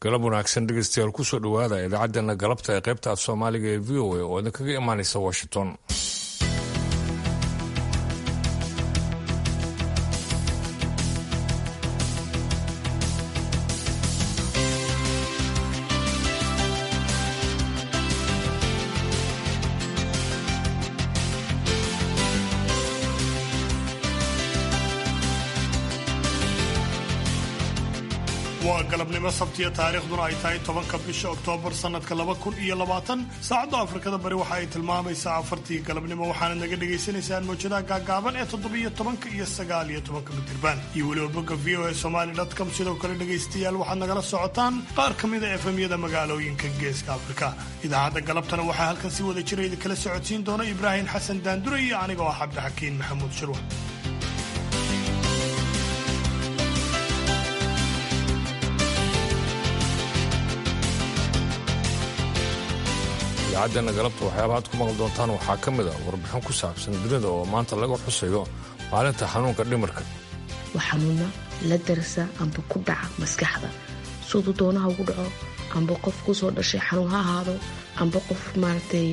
galab wanaagsan dhegeystayaal kusoo dhowaada idaacaddeenna galabta ee qaybta af soomaaliga ee v o a oo idinkaga imaanaysa washington waa galabnimo sabtiya taariikhduna ay tahay tobanka bisha oktoobar sannadka laba kun iyo labaatan saacadda afrikada bari waxa ay tilmaamaysaa afartii galabnimo waxaana naga dhagaysanaysaan mawjadaha gaagaaban ee toddobiyo tobanka iyo sagaal iyo tobanka mitirban iyo weliba bogga v o e somali com sidoo kale dhegaystayaal waxaad nagala socotaan qaar ka mida efemyada magaalooyinka geeska afrika idaacadda galabtana waxaa halkan si wada jira idinkala socodsiin doona ibraahim xasan daandure iyo anigoo ah cabdixakiin maxamuud shirwa idaacaddeena galabta waxyaabaha ad ku maqli doontaan waxaa ka mid a warbixin ku saabsan dunida oo maanta laga xusayo maalinta xanuunka dhimirka waa xanuuna la darsa amba ku dhaca maskaxda siduu doonaha ugu dhaco amba qof kusoo dhashay xanuun ha ahaado amba qof maaragtay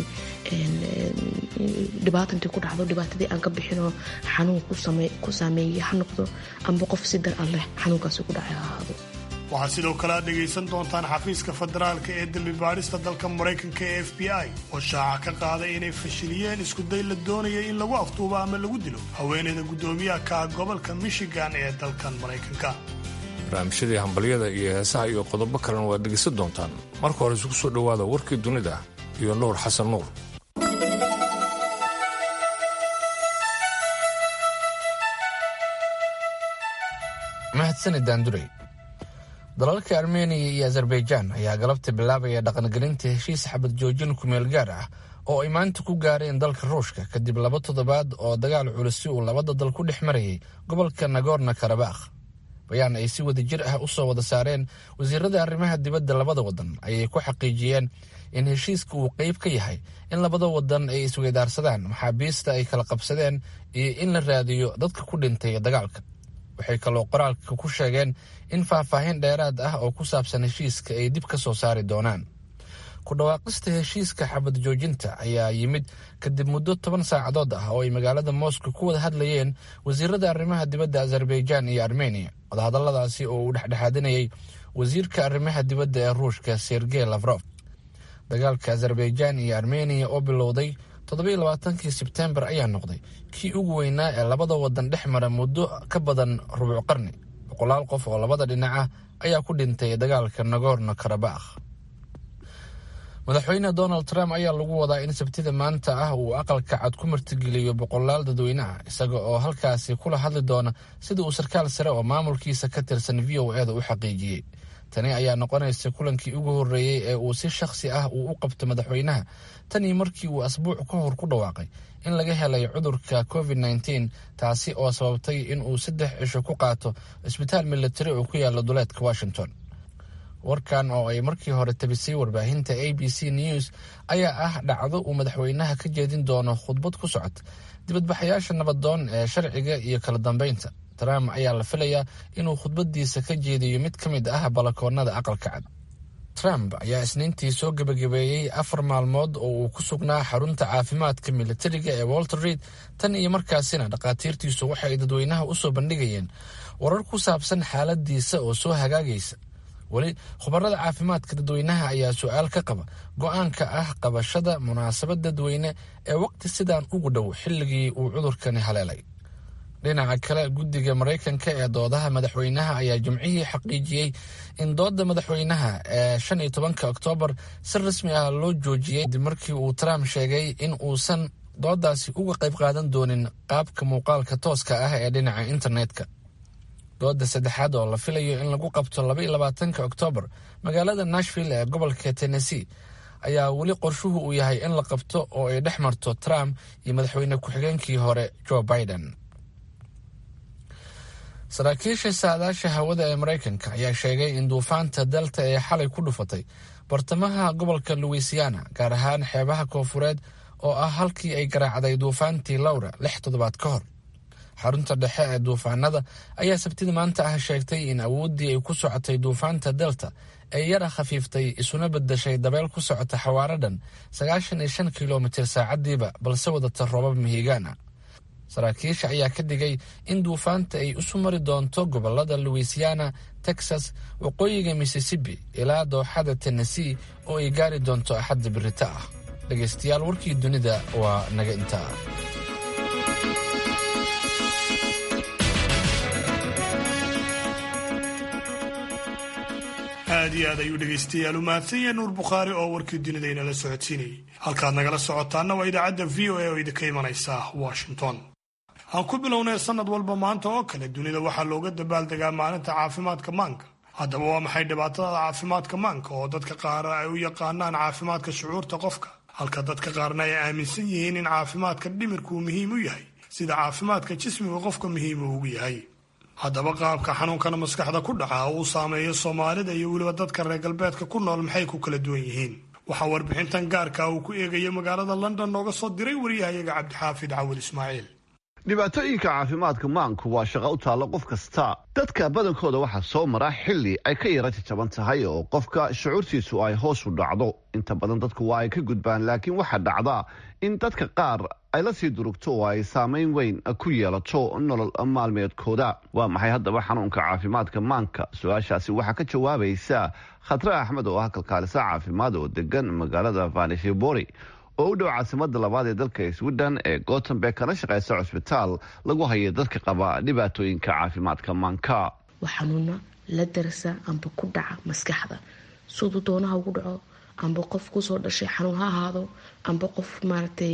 dhibaatantii ku dhacdo dhibaatadii aan ka bixinoo xanuun ku saameeyey ha noqdo amba qof si dar alleh xanuunkaasi ku dhacay ha ahaado waxaad sidoo kale aad dhegaysan doontaan xafiiska federaalka ee dembi baadhista dalka maraykanka ee f b i oo shaaca ka qaaday inay fashiliyeen iskuday la doonaya in lagu aftuubo ama lagu dilo haweeneyda guddoomiyaha ka ah gobolka michigan ee dalkan maraykanka barnaamijyadii hambalyada iyo heesaha iyo qodobo kalena waad dhegaysan doontaan marka hore isugu soo dhowaada warkii dunida iyo nuur xasan nuur mahadsanid daandurey dalalka armeniya iyo azerbaijaan ayaa galabta bilaabaya dhaqangelinta heshiis xabad joojin kumeel gaar ah oo ay maanta ku gaareen dalka ruushka kadib laba toddobaad oo dagaal culisi uu labada dal ku dhex marayay gobolka nagorno karabakh bayaan ay si wada jir ah u soo wada saareen wasiirada arrimaha dibadda labada wadan ayay ku xaqiijiyeen in heshiiska uu qeyb ka yahay in labada wadan ay isweydaarsadaan maxaabiista ay kala qabsadeen iyo in la raadiyo dadka ku dhintay dagaalka waxay kaloo qoraalka ku sheegeen in faahfaahin dheeraad ah oo ku saabsan heshiiska ay dib ka soo saari doonaan ku dhawaaqista heshiiska xabad joojinta ayaa yimid kadib muddo toban saacadood ah oo ay magaalada moscow ku wada hadlayeen wasiirada arrimaha dibadda azerbaijaan iyo armeniya wadahadalladaasi oo uu dhexdhexaadinayay wasiirka arrimaha dibadda ee ruushka sergey lafrof dagaalka azerbaijaan iyo armeniya oo bilowday toddobiiy labaatankii sebtembar ayaa noqday kii ugu weynaa ee labada wadan dhex mara muddo ka badan rubuc qarni boqolaal qof oo labada dhinac ah ayaa ku dhintay dagaalka nagorno karabakh madaxweyne donald trump ayaa lagu wadaa in sabtida maanta ah uu aqalka cad ku martigeliyo boqolaal dadweyne ah isaga oo halkaasi kula hadli doona sida uu sarkaal sare oo maamulkiisa ka tirsan v o eda u xaqiijiyey tani ayaa noqonaysa kulankii ugu horreeyey ee uu si shakhsi ah uu u qabto madaxweynaha tanii markii uu asbuuc ka hor ku dhawaaqay in laga helay cudurka covid nteen taasi oo sababtay in uu saddex cisho ku qaato isbitaal militari oo ku yaala duleedka washington warkan oo ay markii hore tabisay warbaahinta a b c news ayaa ah dhacdo uu madaxweynaha ka jeedin doono khudbad ku socod dibadbaxayaasha nabadoon ee sharciga iyo kala dambeynta trump ayaa la filayaa inuu khudbadiisa ka jeediyo mid ka mid ah balakoonada aqalka cad trump ayaa isniintii soo gebagabeeyey afar maalmood oo uu ku sugnaa xarunta caafimaadka militariga ee walter reid tan iyo markaasina dhakhaatiirtiisu waxay dadweynaha usoo bandhigayeen warar ku saabsan xaaladiisa oo soo hagaagaysa weli khubarada caafimaadka dadweynaha ayaa su-aal ka qaba go-aanka ah qabashada munaasabad dadweyne ee waqti sidaan ugu dhow xilligii uu cudurkani haleelay dhinaca kale guddiga maraykanka ee doodaha madaxweynaha ayaa jimcihii xaqiijiyey in dooda madaxweynaha ee shan iyo tobanka oktoobar si rasmi ah loo joojiyey kadib markii uu trump sheegay in uusan doodaasi uga qayb qaadan doonin qaabka muuqaalka tooska ah ee dhinaca internetka dooda saddexaad oo la filayo in lagu qabto labaiyo labaatanka oktoobar magaalada nashville ee gobolka tennessee ayaa weli qorshuhu uu yahay in la qabto oo ay dhex marto trump iyo madaxweyne ku-xigeenkii hore joe biden saraakiisha saadaasha hawada ee maraykanka ayaa sheegay in duufaanta delta ee xalay ku dhufatay bartamaha gobolka louisiana gaar ahaan xeebaha koofureed oo ah halkii ay garaacday duufaantii lowra lix toddobaad ka hor xarunta dhexe ee duufaanada ayaa sabtida maanta ah sheegtay in awooddii ay ku socotay duufaanta delta ay yara khafiiftay isuna bedashay dabeel ku socota xawaaro dhan sagaashan iyo shan kilomitir saacadiiba balse wadata roobab mihigaana saraakiisha ayaa ka digay in duufaanta ay isu mari doonto gobolada louisiana texas waqooyiga mississippi ilaa dooxada tennessee oo ay gaari doonto axadda birita ah dhegaystayaal warkii dunida waa naga intaa aad iyo aad ayuu dhegaystayaal u mahadsan yahay nuur bukhaari oo warkii dunida inala socodsiinayay halkaad nagala socotaana waa idaacadda v o a oo idinka imanaysa washington aan ku bilownay sanad walba maanta oo kale dunida waxaa looga dabaaldegaa maalinta caafimaadka maanka haddaba waa maxay dhibaatada caafimaadka maanka oo dadka qaar ay u yaqaanaan caafimaadka shucuurta qofka halka dadka qaarna ay aaminsan yihiin in caafimaadka dhimirku muhiim u yahay sida caafimaadka jismiga qofka muhiim uu ugu yahay haddaba qaabka xanuunkana maskaxda ku dhaca uu saameeyo soomaalida iyo weliba dadka reer galbeedka ku nool maxay ku kala duwan yihiin waxaa warbixintan gaarka uu ku eegaya magaalada london nooga soo diray waryahayaga cabdixaafid cawil ismaaciil dhibaatooyinka caafimaadka maanku waa shaqo u taalla qof kasta dadka badankooda waxaa soo mara xilli ay ka yara jajaban tahay oo qofka shucuurtiisu ay hoos u dhacdo inta badan dadku waa ay ka gudbaan laakiin waxaa dhacda in dadka qaar ay la sii durugto oo ay saamayn weyn ku yeelato nolol maalmeedkooda waa maxay haddaba xanuunka caafimaadka maanka su-aashaasi waxaa ka jawaabaysa khatre axmed oo ah kalkaalisa caafimaad oo degan magaalada vanishibori oo u dhow caasimada labaad ee dalka sweden ee gotemberg kana shaqeysa cusbitaal lagu haya dadka qaba dhibaatooyinka caafimaadka maanka waa xanuuna la darsa amba ku dhaca maskaxda siduu doonaha ugu dhaco amba qof kusoo dhashay xanuun ha ahaado amba qof maaragtay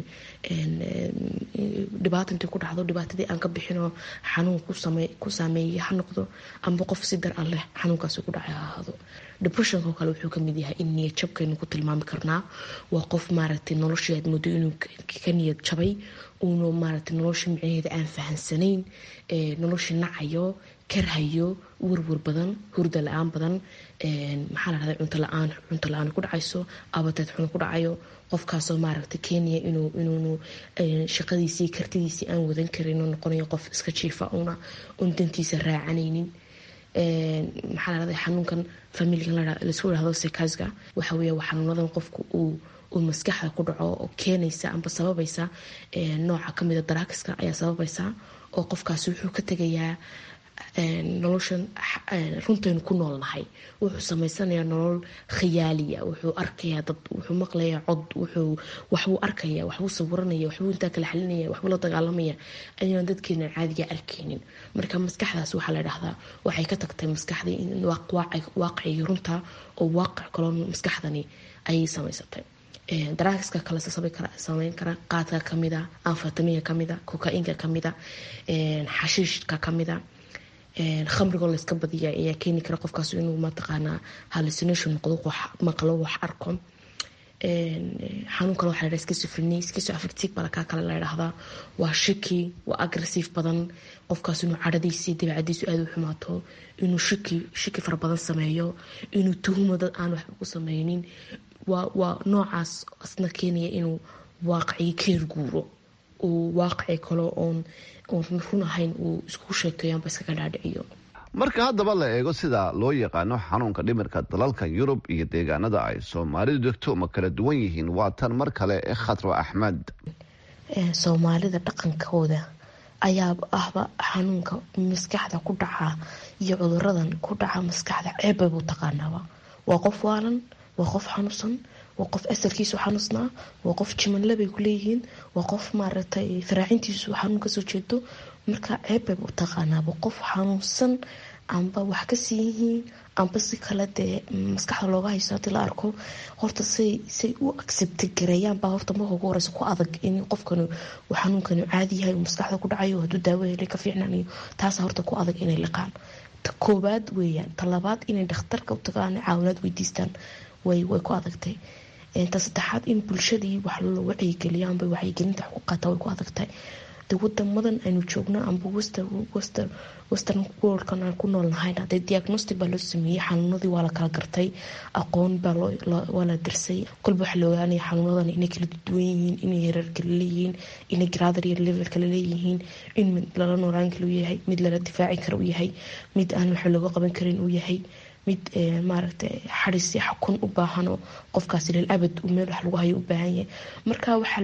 dhibaata intii ku dhacdo dhibaatadii aan ka bixinoo xanuun ku saameeyay ha noqdo amba qof si dar an leh xanuunkaasi ku dhacay ha ahaado depressionko kale wuxuu kamid yahay in niyad jabkaynu ku tilmaami karnaa waa qof maaragtay noloshii aad moodo inuu ka niyad jabay uuna maaragtay noloshii micnaheeda aan fahansanayn noloshii nacayo karhayo warwar badan hurda la-aan badan maxaa la dhahda cunto la-aan cunto la-aan ku dhacayso abateed xun ku dhacayo qofkaasoo maaragtay kenya inuu inuunu shaqadiisii kartidiisii aan wadan karin oo noqonayo qof iska jiifa una un dantiisa raacanaynin maxaa la dhahda xanuunkan familigan laisku dhahdo sekasga waxa weeye waa xanuunadan qofku uu uu maskaxda ku dhaco oo keenaysa amba sababaysa nooca kamida daraakiska ayaa sababaysa oo qofkaasi wuxuu ka tegayaa noloshan runtaynu ku noolnahay wuxuu samaysanayaa nolol khiyaaliya wuxuu arkayaa dad wuxuu maqlayaa cod wuxuu waxbuu arkaya waxbuu sawiranaya waxbuu intaa kala xalinaya waxbuu la dagaalamaya ayaan dadkeena caadiga arkaynin marka maskaxdaas waxaa la dhahdaa waxay ka tagtay maskaxdii in waaqicii runta oo waaqic kaloo maskaxdani ayay samaysatay daraakiska kale sameyn kara qaadka kamida anfatamiga kamida koka-inka kamida xashiishka kamida khamrigoo layska badiya ayaa keeni kara qofkaas inuu mataqaanaa hallucination noqdo maqlo wax arko xanuun kale waxa la dhaha schizophrenia schizoaffective balakaa kale la dhahdaa waa shiki waa aggressive badan qofkaas inuu cadhadiisii dabeecadiisu aada u xumaato inuu shiki shiki fara badan sameeyo inuu tuhumo dad aan waxba ku sameynin waa noocaas asna keenaya inuu waaqicii keer guuro uu waaqici kalo oon oon run ahayn uu isku sheekeeyo amba iskaga dhaadhiciyo marka haddaba la eego sida loo yaqaano xanuunka dhimirka dalalka yurub iyo deegaanada ay soomaalidu degto ma kala duwan yihiin waa tan mar kale ee khadro axmed soomaalida dhaqankooda ayaa ahba xanuunka maskaxda ku dhaca iyo cuduradan ku dhaca maskaxda ceebbay buu taqaanaaba waa qof waalan waa qof xanuunsan waa qof asalkiisu xanuusnaa waa qof jimanle bay ku leeyihiin waa qof maaragtay faraacintiisu xanuun kasoo jeedo marka ceebbay u taqaanaaba qof xanuunsan amba wax kasii yihiin amba si kale dee maskaxda looga hayso hadii la arko horta say say u accepti gareeyaan baa horta marka ugu horeysa ku adag in qofkan uu xanuunkani caadi yahay uu maskaxda ku dhacayo hadduu daawo helay ka fiicnaanayo taasa horta ku adag inay liqaan ta koobaad weeyaan ta labaad inay dhakhtarka u tagaan caawinaad weydiistaan way way ku adagtay ta saddexaad in bulshadii wax loo wacyigeliyo amba wacyigelinta wax ku qaata way ku adagtahay de wadamadan aynu joogno amba western worldkan aan ku noolnahayna dee diagnostic baa loo sameeyey xanuunadii waa la kala gartay aqoon baa waa la dirsay kolba waxaa la ogaanaya xanuunadan inay kala duwan yihiin inay hereer kala leeyihiin inay gradar iyo level kala leeyihiin in mid lala noolaan kara u yahay mid lala difaaci kara u yahay mid aan waxa looga qaban karin uu yahay mid maaragta xadisi xakun u baahano qofkaasi lil abad meel wax lagu hayo u baahan yahay marka waxaa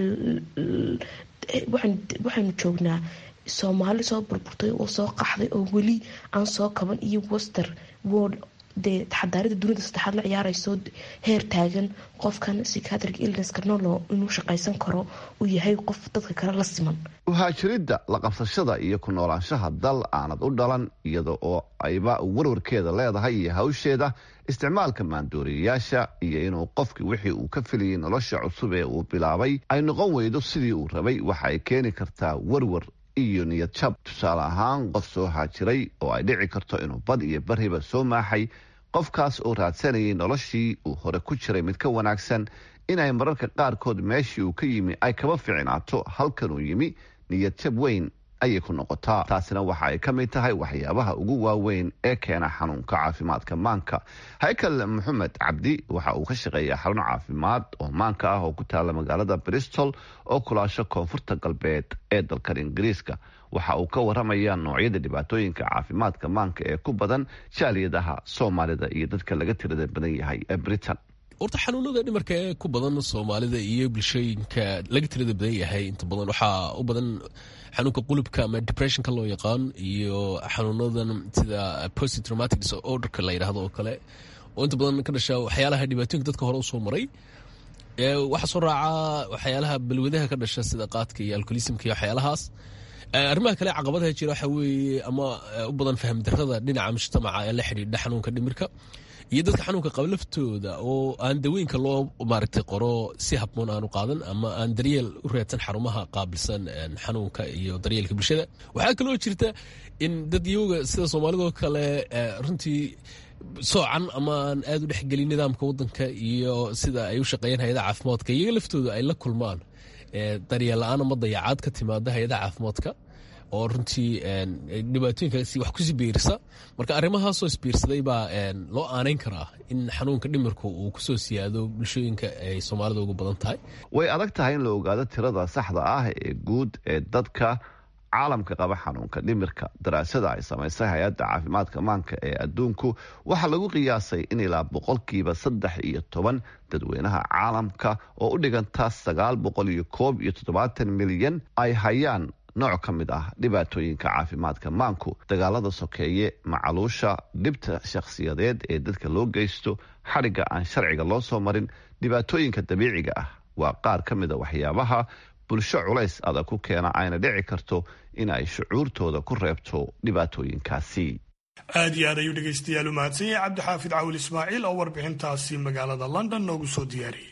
waxaynu joognaa soomaali soo burburtay oo soo qaxday oo weli aan soo kaban iyo wester world dee xadaarada dunida saddexaad la ciyaarayso heer taagan qofkan psychiatric illnesska nolo inuu shaqaysan karo uu yahay qof dadka kale la siman uhaajiridda la qabsashada iyo ku noolaanshaha dal aanad u dhalan iyada oo ayba warwarkeeda leedahay iyo hawsheeda isticmaalka maandooriyayaasha iyo inuu qofki wixii uu ka filayay nolosha cusub ee uu bilaabay ay noqon weydo sidii uu rabay waxa ay keeni kartaa warwar iyo niyad jab tusaale ahaan qof soo haajiray oo ay dhici karto inuu bad iyo bariba soo maaxay qofkaas oo raadsanayay noloshii uu hore ku jiray mid ka wanaagsan inay mararka qaarkood meeshii uu ka yimi ay kaba fiicnaato halkan uu yimi niyad jab weyn ayay ku noqotaa taasina waxa ay ka mid tahay waxyaabaha ugu waaweyn ee keena xanuunka caafimaadka maanka haykal maxamed cabdi waxa uu ka shaqeeyaa xarun caafimaad oo maanka ah oo ku taala magaalada bristol oo kulaasho koonfurta galbeed ee dalkan ingiriiska waxa uu ka waramayaa noocyada dhibaatooyinka caafimaadka maanka ee ku badan jaaliyadaha soomaalida iyo dadka laga tirada badan yahay ee britain horta xanuunada dhimarka ee ku badan soomaalida iyo bulshooyinka laga tirada badan yahay inta badan waxaa u badan xanuunka qulubka ama depressionka loo yaqaan iyo xanuunadan sida post traumatic disorderka la yidhaahdo oo kale oo inta badan ka dhasha waxyaalaha dhibaatooyinka dadka hore usoo maray waxaa soo raaca waxyaalaha balwadaha ka dhasha sida qaadka iyo alcoholismka iyo waxyaalahaas arrimaha kale caqabadaha jira waxa weeye ama u badan faham darada dhinaca mujtamaca ee la xidhiidha xanuunka dhimirka iyo dadka xanuunka qaba laftooda oo aan dawooyinka loo maaragtay qoro si habboon aanu qaadan ama aan daryeel u reedsan xarumaha qaabilsan xanuunka iyo daryeelka bulshada waxaa kaloo jirta in dad iyaga sida soomaalidoo kale runtii soocan ama aan aad u dhexgelin nidaamka wadanka iyo sida ay u shaqeeyaan hay-adaha caafimaadka iyaga laftooda ay la kulmaan daryeel la-aan ama dayacaad ka timaada hay-adaha caafimaadka oo runtii dhibaatooyinkaasi wax kusii biirisa marka arrimahaasoo isbiirsaday baa loo aanayn karaa in xanuunka dhimirku uu kusoo siyaado bulshooyinka ay soomaalida ugu badan tahay way adag tahay in la ogaado tirada saxda ah ee guud ee dadka caalamka qaba xanuunka dhimirka daraasada ay samaysay hay-adda caafimaadka maanka ee adduunku waxaa lagu qiyaasay in ilaa boqolkiiba saddex iyo toban dadweynaha caalamka oo u dhiganta sagaal boqol iyo koob iyo toddobaatan milyan ay hayaan nooc ka mid ah dhibaatooyinka caafimaadka maanku dagaalada sokeeye macaluusha dhibta shakhsiyadeed ee dadka loo geysto xadhigga aan sharciga loo soo marin dhibaatooyinka dabiiciga ah waa qaar ka mid a waxyaabaha bulsho culays adag ku keena ayna dhici karto in ay shucuurtooda ku reebto dhibaatooyinkaasi aad iyo aad ayuu dhegaystayaal u mahadsan yahay cabdixaafid cawil ismaaciil oo warbixintaasi magaalada london noogu soo diyaariyey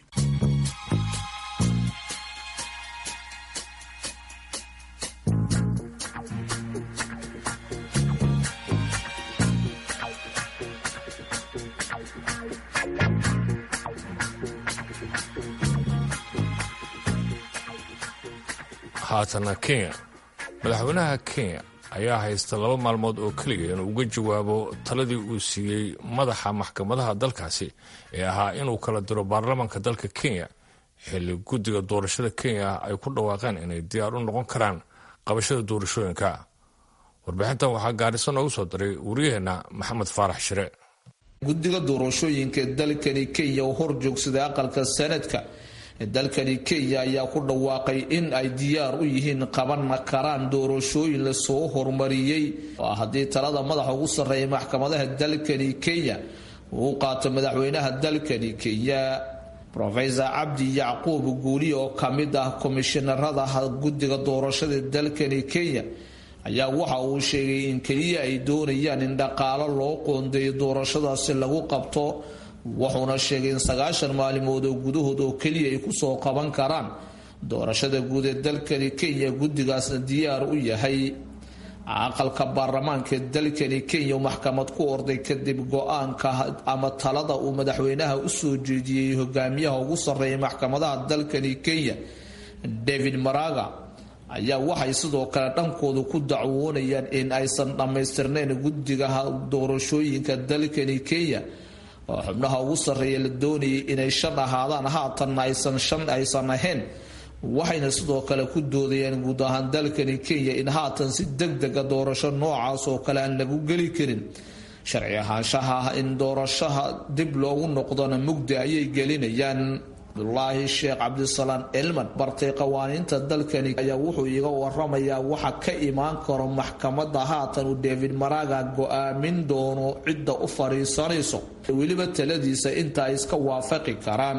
haatana kenya madaxweynaha kenya ayaa haysta laba maalmood oo keliya inuu uga jawaabo taladii uu siiyey madaxa maxkamadaha dalkaasi ee ahaa inuu kala diro baarlamaanka dalka kenya xilli guddiga doorashada kenya ay ku dhawaaqeen inay diyaar u noqon karaan qabashada doorashooyinka warbixintan waxaa gaariso noogu soo diray wariyaheenna maxamed faarax shire guddiga doorashooyinka dalkani kenya oo hor joogsaday aqalka sanadka dalkani kenya ayaa ku dhawaaqay in ay diyaar u yihiin qaban karaan doorashooyin lasoo horumariyey haddii talada madaxa ugu sarreeya maxkamadaha dalkani kenya uu qaato madaxweynaha dalkani kenya rofesor cabdi yacquub guuli oo kamid ah komishinarada guddiga doorashada dalkani kenya ayaa waxa uu sheegay in keliya ay doonayaan in dhaqaalo loo qoondeeyo doorashadaasi lagu qabto wuxuuna sheegay in sagaashan maalimood oo gudahood oo keliya ay kusoo qaban karaan doorashada guud ee dalkani kenya guddigaasna diyaar u yahay aqalka baarlamaanka dalkani kenya maxkamad ku orday kadib go-aanka ama talada uu madaxweynaha usoo jeediyey hogaamiyaha ugu sarreeya maxkamadaha dalkani kenya david maraga ayaa waxay sidoo kale dhankooda ku dacwoonayaan in aysan dhammaystirnayn guddiga doorashooyinka dalkani kenya oo xubnaha ugu sarreeya la doonayay inay shan ahaadaan haatanna aysan shan aysan ahayn waxayna sidoo kale ku doodayaan guud ahaan dalkani kenya in haatan si deg dega doorasho noocaas oo kale aan lagu geli karin sharci ahaanshaha in doorashaha dib loogu noqdona mugdi ayay gelinayaan abdulaahi sheekh cabdisalaan elman bartay qawaaniinta dalkani ayaa wuxuu iga waramayaa waxa ka imaan karo maxkamada haatan uu david maraga go-aamin doono cidda u fadhiisanayso weliba taladiisa inta ay iska waafaqi karaan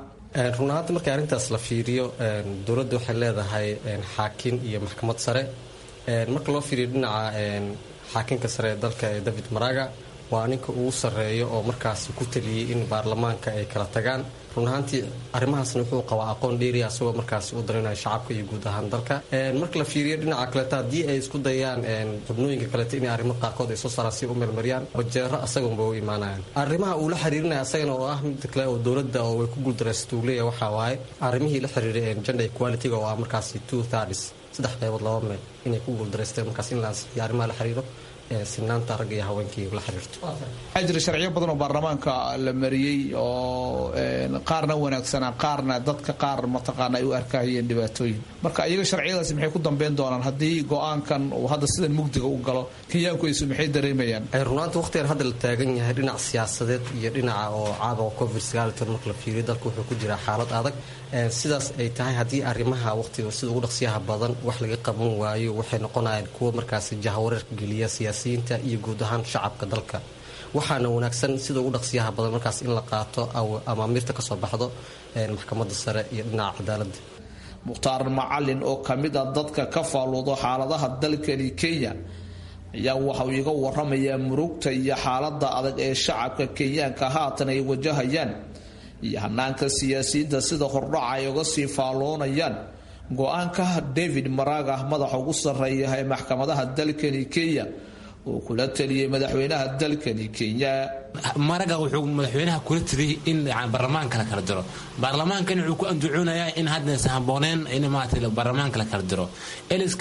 run ahaanta markii arrintaas la fiiriyo dowladda waxay leedahay xaakin iyo maxkamad sare marka loo fiiriyo dhinaca xaakinka sare ee dalka ee david maraga waa ninka ugu sarreeyo oo markaasi ku taliyey in baarlamaanka ay kala tagaan run ahaantii arrimahaasna wuxuu qabaa aqoon dheeriya asagoo markaasi u darinaya shacabka iyo guud ahaan dalka marka la fiiriyo dhinaca kaleeta haddii ay isku dayaan xubnooyinka kaleeta inay arrimo qaarkood ay soo saaraan si u meelmariyaan bajeero asagunba u imaanayaan arrimaha uu la xiriirinaya asagana oo ah midda kale oo dowladda oo way ku guuldaraysato uu leeyahay waxaa waaye arrimihii la xiriiray gender equality-ga oo ah markaasi two thirds saddex qaybood laba meel inay ku guuldareysteen markaas in la ansixiyo arrimaha la xiriiro sinaanta ragga iyo haweenkii la xiriirto waxaa jira sharciyo badan oo baarlamaanka la mariyey oo qaarna wanaagsanaa qaarna dadka qaar mataqaana ay u arkahayeen dhibaatooyin marka iyaga sharciyadaasi maxay ku dambeyn doonaan haddii go-aankan uu hadda sidan mugdiga u galo kenyaankuaysu maxay dareemayaan runaanta waqtigan hadda la taagan yahay dhinac siyaasadeed iyo dhinaca oo caabuqa covid sagaalitan marka la fiiriyo dalka wuxuu ku jiraa xaalad adag sidaas ay tahay haddii arrimaha waqtiga sida ugu dhaqsiyaha badan wax laga qaban waayo waxay noqonayaan kuwa markaasi jahawareerka geliya siyaasiyiinta iyo guud ahaan shacabka dalka waxaana wanaagsan sida ugu dhaqsiyaha badan markaas in la qaato amaamiirta kasoo baxdo maxkamadda sare iyo dhinaca cadaaladda mukhtaar macalin oo kamid a dadka ka faaluudo xaaladaha dalkani kenya ayaa waxauu iga waramayaa murugta iyo xaalada adag ee shacabka kenyaanka haatan ay wajahayaan iyo hanaanka siyaasiyiinta sida hordhaca ay uga sii faalloonayaan go-aanka david maraga madaxa ugu sarreeya ee maxkamadaha dalkani kenya uu kula taliyey madaxweynaha dalkani kenya maraga wuxuu madaxweynaha kula taliyey in baarlamaanka la kala diro baarlamaankan wuxuu ku andacoonayaa in haddaysan habooneen in maarata baarlamaanka la kala diro lsk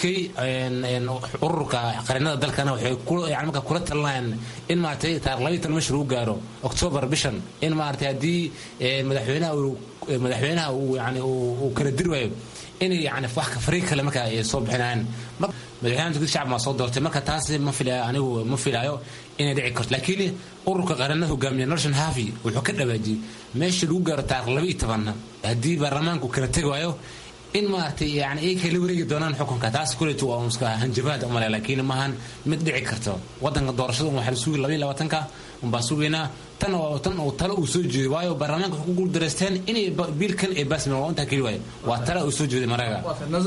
ururka qarinada dalkana waxay yani marka kula talinayaan in maaragtay taarikh labaiy tan meesha lagu gaaro octoobar bishan in maaragtay haddii madaxweynaha madaxweynaha uu yani uu kala diri waayo inay yani wax fariiq kale marka ay soo bixinayaan madaxweynaha turkida shacab maa soo doortay marka taas ma filaayo anigu ma filaayo inay dhici karto laakiin ururka qaranada hogaamiya norton havi wuxuu ka dhawaajiyey meesha lagu gaaro taarikh laba iyo tobanna haddii baarlamaanku kala tegi waayo in maaragtay yani ay kala wareegi doonaan xukunka taas kuleetu waa iska hanjabaad umale laakiin maahan mid dhici karto wadanka doorashada waxaa la sugi labaiyo labaatanka unbaa sugaynaa tan oo tan oo talo uu soo jeeday waayo baarlamaanka waxay ku guuldareysteen inay biilkan ay baasmeen waa intaa keli waayo waa tala uu soo jeeday maraga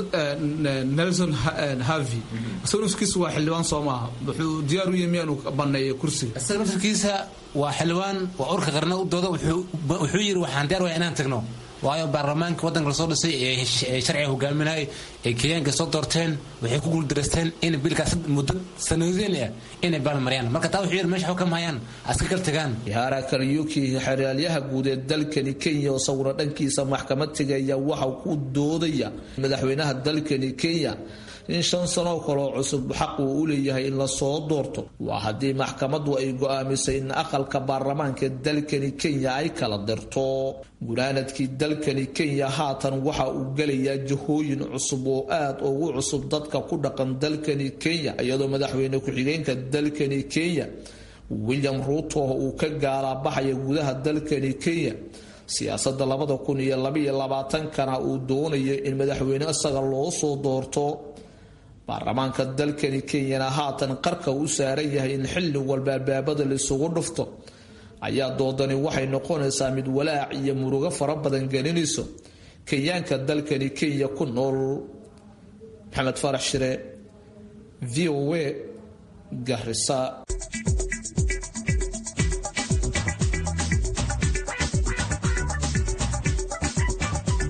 nelson havi isaga nafkiisa waa xildhibaan soo maaha wuxuu diyaar u yahay miyaanu baneeyo kursiga isaga nafkiisa waa xildhibaan waa urka qarna u dooda wuxuu yidhi waxaan diyaar waya inaan tagno waayo baarlamaanka wadanka lasoo dhisay ee sharciga hogaaminayay ee kenyaanka soo doorteen waxay ku guuldareysteen in biilkaas muddo sanadeen ah inay baalmariyaan marka taa wuxuu yidhi meesha xukam hayaan aska kala tagaan yahaara karyuki xeraalyaha guud ee dalkani kenya oo sawiro dhankiisa maxkamad tegaya waxa ku doodaya madaxweynaha dalkani kenya in shan sanoo kaloo cusub xaq uu u leeyahay in lasoo doorto waa haddii maxkamadu ay go-aamisay in aqalka baarlamaanka dalkani kenya ay kala dirto gunaanadkii dalkani kenya haatan waxa uu gelayaa jahooyin cusub oo aad ugu cusub dadka ku dhaqan dalkani kenya iyadoo madaxweyne ku-xigeenka dalkani kenya william ruuto uu ka gaalaabaxaya gudaha dalkani kenya siyaasada labada kun iyo labaiyo labaatankana uu doonayo in madaxweyne isaga loo soo doorto baarlamaanka dalkani kenyana haatan qarka u saaran yahay in xilli walba albaabada laisugu dhufto ayaa doodani waxay noqonaysaa mid walaac iyo murugo fara badan gelinayso kenyaanka dalkani kenya ku nool maxamed farax shire v o a garisa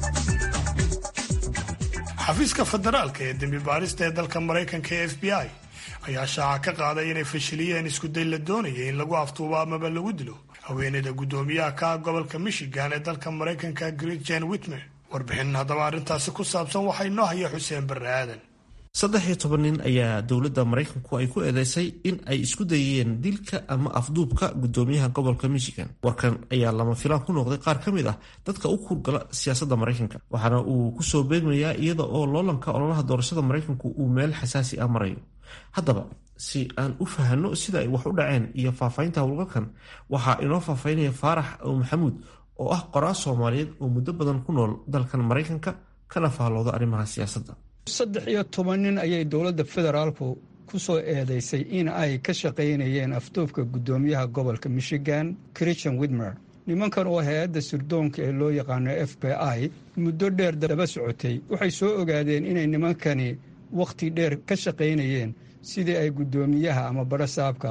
xafiiska federaalka ee dembi baarista ee dalka maraykanka ee f b i ayaa shaaca ka qaaday inay fashiliyeen iskuday la doonayay in lagu aftuubo amaba lagu dilo haweeneyda guddoomiyaha ka ah gobolka michigan ee dalka maraykanka gretchen whitmer warbixin haddaba arrintaasi ku saabsan waxaa inoo haya xuseen barre aadan saddex iyo toban nin ayaa dowladda maraykanku ay ku eedeysay in ay isku dayeen dilka ama afduubka guddoomiyaha gobolka michigan warkan ayaa lama filaan ku noqday qaar ka mid ah dadka u kurgala siyaasadda maraykanka waxaana uu kusoo beegmayaa iyada oo loolanka ololaha doorashada maraykanku uu meel xasaasi ah marayo haddaba si aan u fahanno sida ay wax u dhaceen iyo faahfaahinta howlgalkan waxaa inoo faahfaahinaya faarax maxamuud oo ah qoraa soomaaliyeed oo muddo badan ku nool dalkan maraykanka kana faallooda arrimaha siyaasadda saddex iyo toban nin ayay dowladda federaalku ku soo eedeysay in ay ka shaqaynayeen afduubka guddoomiyaha gobolka michigan christian widmer nimankan oo hay-adda sirdoonka ee loo yaqaano f b i muddo dheer daba socotay waxay soo ogaadeen inay nimankani wakhti dheer ka shaqaynayeen sidii ay guddoomiyaha ama barasaabka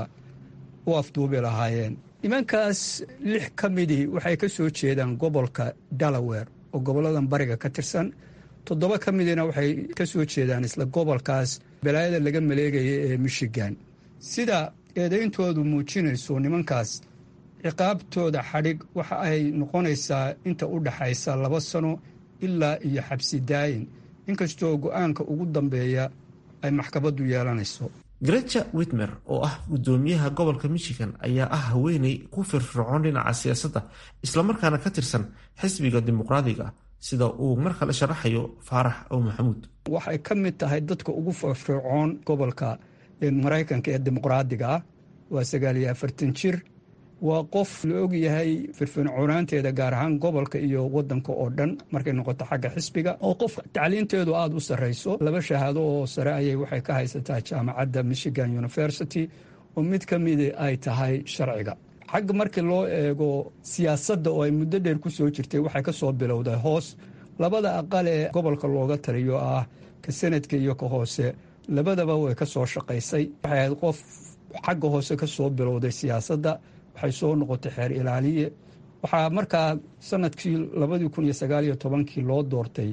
u afduubi lahaayeen nimankaas lix ka midii waxay ka soo jeedaan gobolka delaware oo goboladan bariga ka tirsan toddoba ka midina waxay ka soo jeedaan isla gobolkaas balaayada laga maleegaya ee michigan sida eedayntoodu muujinayso nimankaas ciqaabtooda xadhig waxa ay noqonaysaa inta u dhaxaysa laba sano ilaa iyo xabsi daayin inkastoo go-aanka ugu dambeeya ay maxkamaddu yeelanayso grecha witmer oo ah guddoomiyaha gobolka michigan ayaa ah haweeney ku firfircoon dhinaca siyaasadda islamarkaana ka tirsan xisbiga dimuqraadiga sida uu mar kale sharaxayo faarax ow maxamuud waxay ka mid tahay dadka ugu firfircoon gobolka maraykanka ee dimuqraadiga ah waa sagaal iyo afartan jir waa qof la ogyahay firfircoonaanteeda gaar ahaan gobolka iyo wadanka oo dhan markay noqoto xagga xisbiga oo qof tacliinteedu aada u sarrayso laba shahaado oo sare ayay waxay ka haysataa jaamacadda michigan university oo mid ka midi ay tahay sharciga xagga markii loo eego siyaasadda oo ay muddo dheer ku soo jirtay waxay ka soo bilowday hoos labada aqal ee gobolka looga taliyo ah ka sanadka iyo ka hoose labadaba way ka soo shaqaysay waxay ahayd qof xagga hoose ka soo bilowday siyaasadda waxay soo noqotay xeer ilaaliye waxaa markaa sanadkii labadii kun iyo sagaal iyo tobankii loo doortay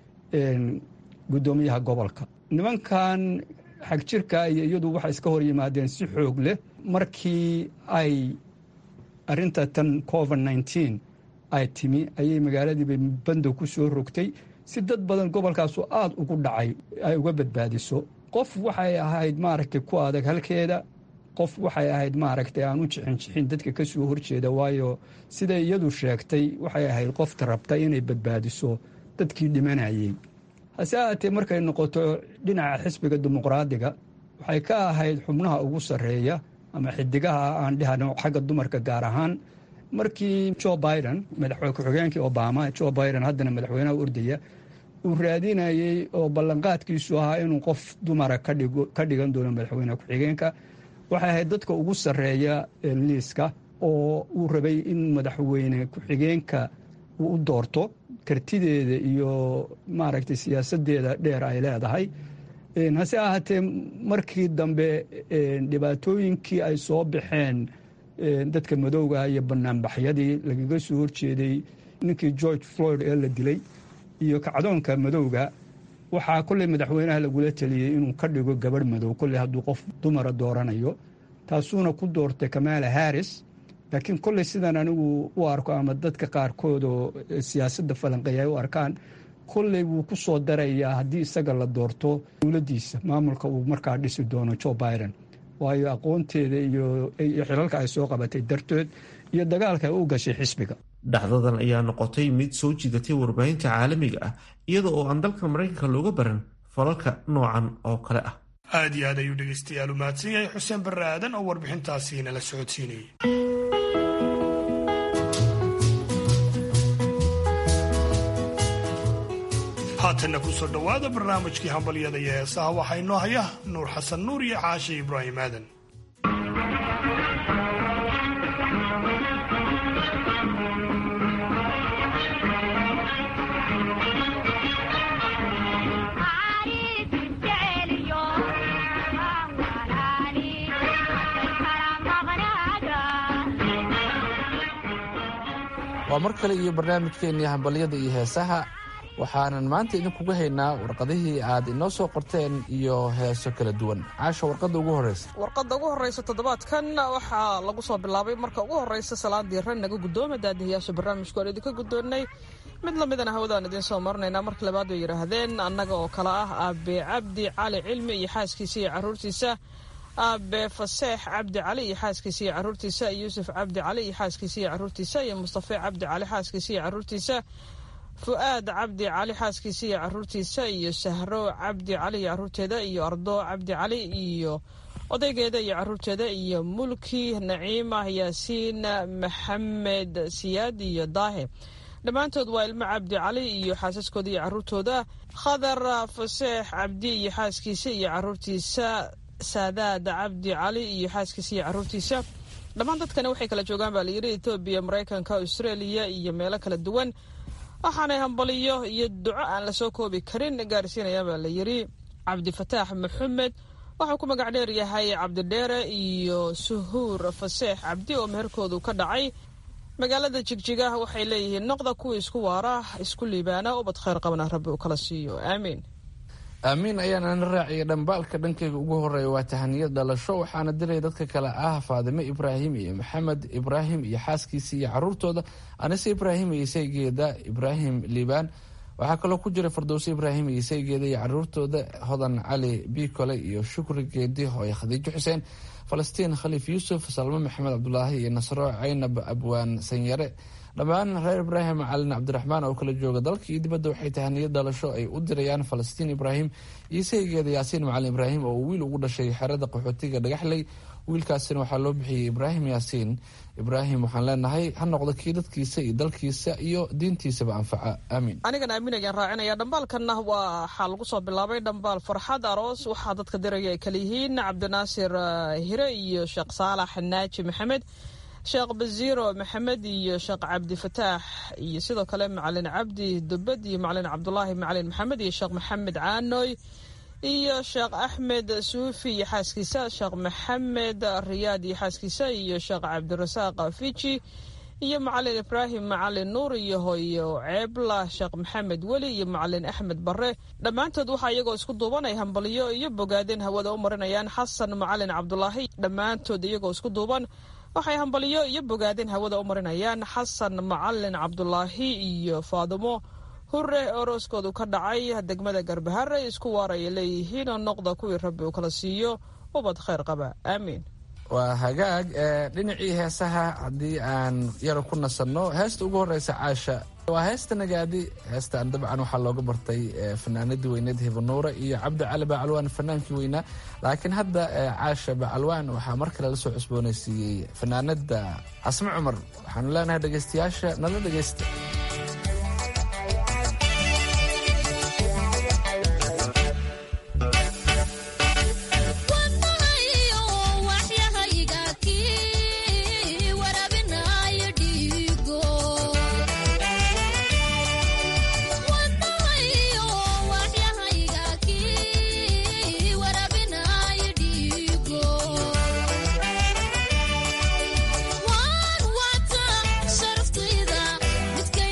guddoomiyaha gobolka nimankan xagjirka iyo iyadu waxay iska hor yimaadeen si xoog leh markii ay arinta tan covid nneteen ay timi ayay magaaladiiba bandow ku soo rogtay si dad badan gobolkaasu aada ugu dhacay ay uga badbaadiso qof waxay ahayd maaragtay ku adag halkeeda qof waxay ahayd maaragtay aan u jixin jixin dadka ka soo horjeeda waayo siday iyadu sheegtay waxay ahayd qofta rabta inay badbaadiso dadkii dhimanayey hase ahaatee markay noqoto dhinaca xisbiga dimuqraadiga waxay ka ahayd xubnaha ugu sarreeya ama xidigaha aan dhihano xagga dumarka gaar ahaan markii jo biden madaxweyne ku-xigeenkii obama jo biden haddana madaxweynaha ordaya uu raadinayey oo ballanqaadkiisu ahaa inuu qof dumara ka dhigan doono madaxweyne ku-xigeenka waxay ahayd dadka ugu sarreeya liiska oo uu rabay in madaxweyne ku-xigeenka uu u doorto kartideeda iyo maaragtay siyaasadeeda dheer ay leedahay hase ahaatee markii dambe dhibaatooyinkii ay soo baxeen dadka madowga iyo banaanbaxyadii lagaga soo horjeeday ninkii george floyd ee la dilay iyo kacdoonka madowga waxaa kolley madaxweynaha lagula teliyey inuu ka dhigo gabadh madow kolley hadduu qof dumara dooranayo taasuuna ku doortay kamaala harris laakiin kolley sidan anigu u arko ama dadka qaarkood oo siyaasadda falanqeeya ay u arkaan kolley wuu ku soo darayaa haddii isaga la doorto dowladdiisa maamulka uu markaa dhisi doono jo biden waayo aqoonteeda iyo xilalka ay soo qabatay darteed iyo dagaalka ay u gashay xisbiga dhacdadan ayaa noqotay mid soo jiidatay warbaahinta caalamiga ah iyada oo aan dalka maraykanka looga baran falalka noocan oo kale ah aad iyo aad ayuu dhegaystayaal u mahadsan yahay xuseen barre aadan oo warbixintaasi nala socodsiinayay haatanna kusoo dhowaada barnaamijkii hambalyada iyo heesaha waxaa inoo haya nuur xasan nuur iyo caashe ibraahim aadan waa mar kale iyo barnaamijkeennii hambalyada iyo heesaha waxaanan maanta idinkuga haynaa warqadihii aad inoo soo qorteen iyo heeso kala duwan caasha warqadda ugu horreysa warqadda ugu horreysa toddobaadkan waxaa lagu soo bilaabay marka ugu horreysa salaadii ran naga guddooma daadihiyaasha barnaamijku aan idinka guddoonnay mid lamidana hawadaan idiin soo marinaynaa marka labaad bay yidhaahdeen annaga oo kale ah aabe cabdi cali cilmi iyo xaaskiisa iyo caruurtiisa aabe faseex cabdi cali iyo xaaskiisa iyo caruurtiisa yuusuf cabdi cali iyo xaaskiisa iyo caruurtiisa iyo mustafe cabdi cali xaaskiisa iyo caruurtiisa fu-aad cabdi cali xaaskiisa iyo caruurtiisa iyo sahro cabdi cali iyo caruurteeda iyo ardo cabdi cali iyo odaygeeda iyo caruurteeda iyo mulki naciima yaasiin maxamed siyaad iyo daahe dhammaantood waa ilmo cabdi cali iyo xaasaskooda iyo caruurtooda khadar faseex cabdi iyo xaaskiisa iyo caruurtiisa saadaad cabdi cali iyo xaaskiisa iyo caruurtiisa dhammaan dadkani waxay kala joogaan baa layidhi etoobiya maraykanka austraeliya iyo meelo kala duwan waxaanay hambaliyo iyo duco aan lasoo koobi karin gaarsiinayaan baa layidhi cabdifataax maxamed waxuu ku magac dheer yahay cabdidheere iyo suhuur faseex cabdi oo meherkoodu ka dhacay magaalada jigjiga waxay leeyihiin noqda kuwii isku waara isku liibaana ubad khayr qabana rabbi uu kala siiyo aamiin aamiin ayaana raaciyay dhambaalka dhankayga ugu horeeya waa tahaniyad dhalasho waxaana dilaya dadka kale ah faadime ibraahim iyo maxamed ibraahim iyo xaaskiisa iyo caruurtooda anise ibraahim iyo isaygeeda ibraahim liibaan waxaa kaloo ku jira fardowse ibraahim iyo isaygeeda iyo caruurtooda hodan cali biikole iyo shukri geedi hooye khadiijo xuseen falastiin khaliif yuusuf salmo maxamed cabdulaahi iyo nasro caynab abwaan sanyare dhammaan reer ibraahim calin cabdiraxmaan oo kala jooga dalka iyo dibadda waxay tahaniyad dhalasho ay u dirayaan falastiin ibraahim iyo saygeeda yaasiin macalin ibraahim oo uu wiil ugu dhashay xerada qaxootiga dhagaxley wiilkaasina waxaa loo bixiyey ibraahim yaasiin ibraahim waxaan leenahay ha noqdo kii dadkiisa iyo dalkiisa iyo diintiisaba anfaca aamiin anigana aamin ayaan raacinaya dhambaalkanna waxaa lagu soo bilaabay dhambaal farxad aroos waxaa dadka diraya ay kala yihiin cabdinaasir hire iyo sheekh saalax naaji maxamed sheekh basiiro maxamed iyo sheekh cabdifataax iyo sidoo kale macalin cabdi dubad iyo macalin cabdulaahi macalin maxamed iyo sheekh maxamed caanoy iyo sheekh axmed suufi iyo xaaskiisa sheekh maxamed riyaad iyo xaaskiisa iyo sheekh cabdirasaaq fiji iyo macalin ibraahim macalin nuur iyo hooyo ceebla sheekh maxamed weli iyo macalin axmed bare dhammaantood waxaa iyagoo isku duuban ay hambaliyo iyo bogaadeen hawada u marinayaan xasan macalin cabdulaahi dhammaantood iyagoo isku duuban waxay hambaliyo iyo bogaadeen hawada u marinayaan xasan macalin cabdulaahi iyo faadimo hure orooskoodu ka dhacay degmada garbahare isku waaraya leeyihiin oo noqda kuwii rabbi uu kala siiyo ubad khayr qaba aamiin waa hagaag dhinacii heesaha haddii aan yaro ku nasanno heesta ugu horeysa caasha waa heesta nagaadi heestaan dabcan waxaa looga bartay fanaanadii weyneed hibanuura iyo cabdi cali bacalwaan fanaankii weynaa laakiin hadda caasha bacalwaan waxaa mar kale lasoo cusboonaysiiyey fanaanada casme cumar waxaanu leenahay dhegeystayaasha nala dhegeysta One water, sharftida, midka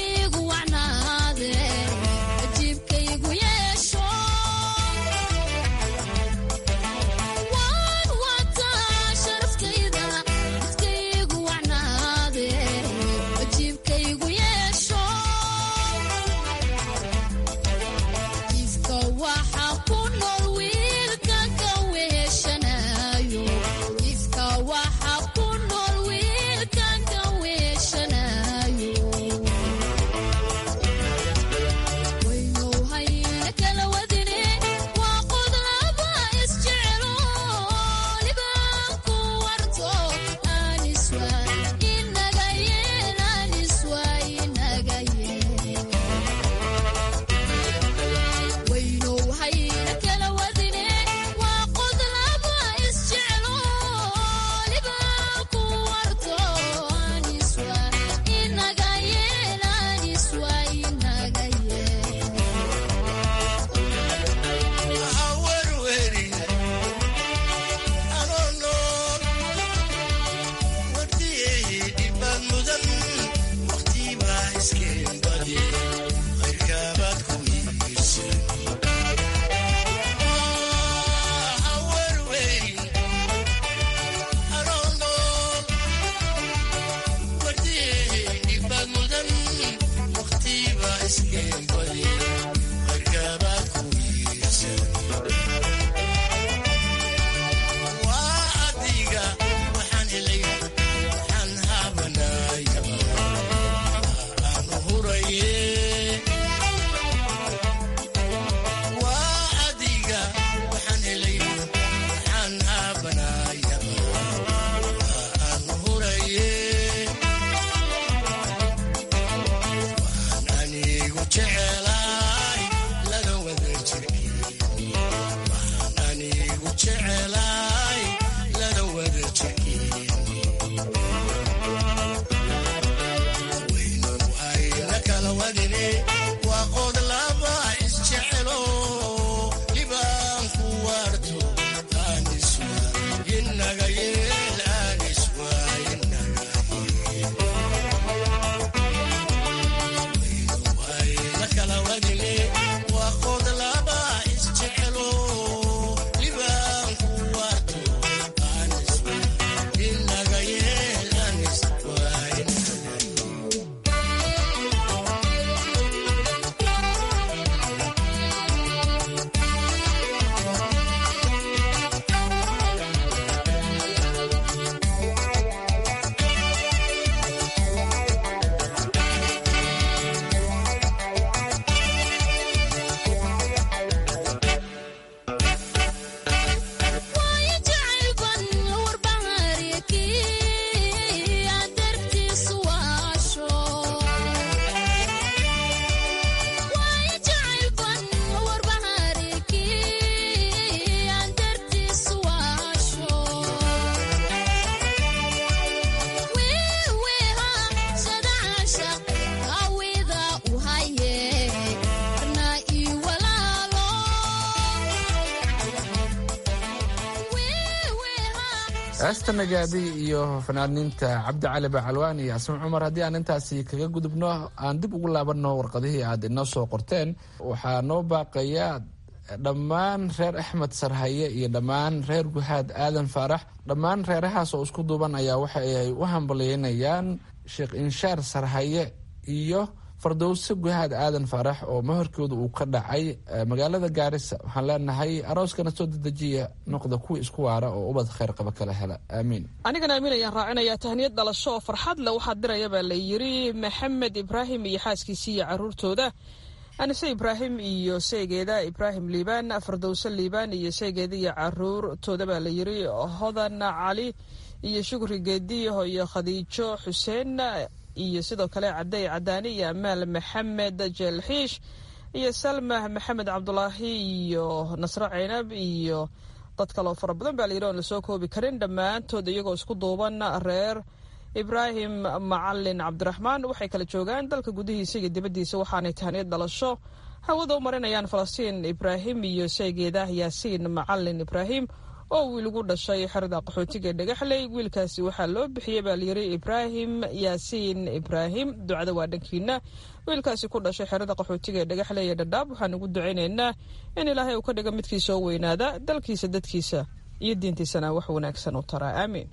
heesta nagaadi iyo fanaaniinta cabdi cali bacalwaan iyo asma cumar haddii aan intaasi kaga gudubno aan dib ugu laabanno warqadihii aad inoo soo qorteen waxaa noo baaqaya dhammaan reer axmed sarhaye iyo dhammaan reer guhaad aadan faarax dhammaan reerahaas oo isku duuban ayaa waxa ay u hambalyeynayaan sheekh inshaar sarhaye iyo fardowse guhaad aadan faarax oo mahorkooda uu ka dhacay magaalada gaarisa waxaan leenahay arooskana soo dedejiya noqda kuwa isku waara oo ubad kheyr qaba kala hela aamiin anigana aamin ayaan raacinayaa tahniyad dhalasho oo farxad leh waxaa diraya baa la yiri maxamed ibraahim iyo xaaskiisii iyo caruurtooda anise ibraahim iyo seegeeda ibraahim liibaan fardowse liibaan iyo seegeeda iyo caruurtooda baa la yiri hodan cali iyo shukri geediho iyo khadiijo xuseen iyo sidoo kale cadey cadaani iyo amaal maxamed jeelxiish iyo salma maxamed cabdulaahi iyo nasre ceynab iyo dad kaloo fara badan baa layidhi oon lasoo koobi karin dhammaantood iyagoo isku duuban reer ibraahim macalin cabdiraxmaan waxay kala joogaan dalka gudihiisa iyo dibaddiisa waxaanay tahniyad dhalasho hawada u marinayaan falastiin ibraahim iyo seegeeda yaasiin macalin ibraahim oo wiil ugu dhashay xerada qaxootiga ee dhagaxley wiilkaasi waxaa loo bixiyey baa layiri ibraahim yaasiin ibraahim ducada waa dhankiina wiilkaasi ku dhashay xerada qaxootiga ee dhagaxley ee dhadhaab waxaan ugu ducaynaynaa in ilaahay uu ka dhigo midkii soo weynaada dalkiisa dadkiisa iyo diintiisana wax wanaagsan u taraa aamiin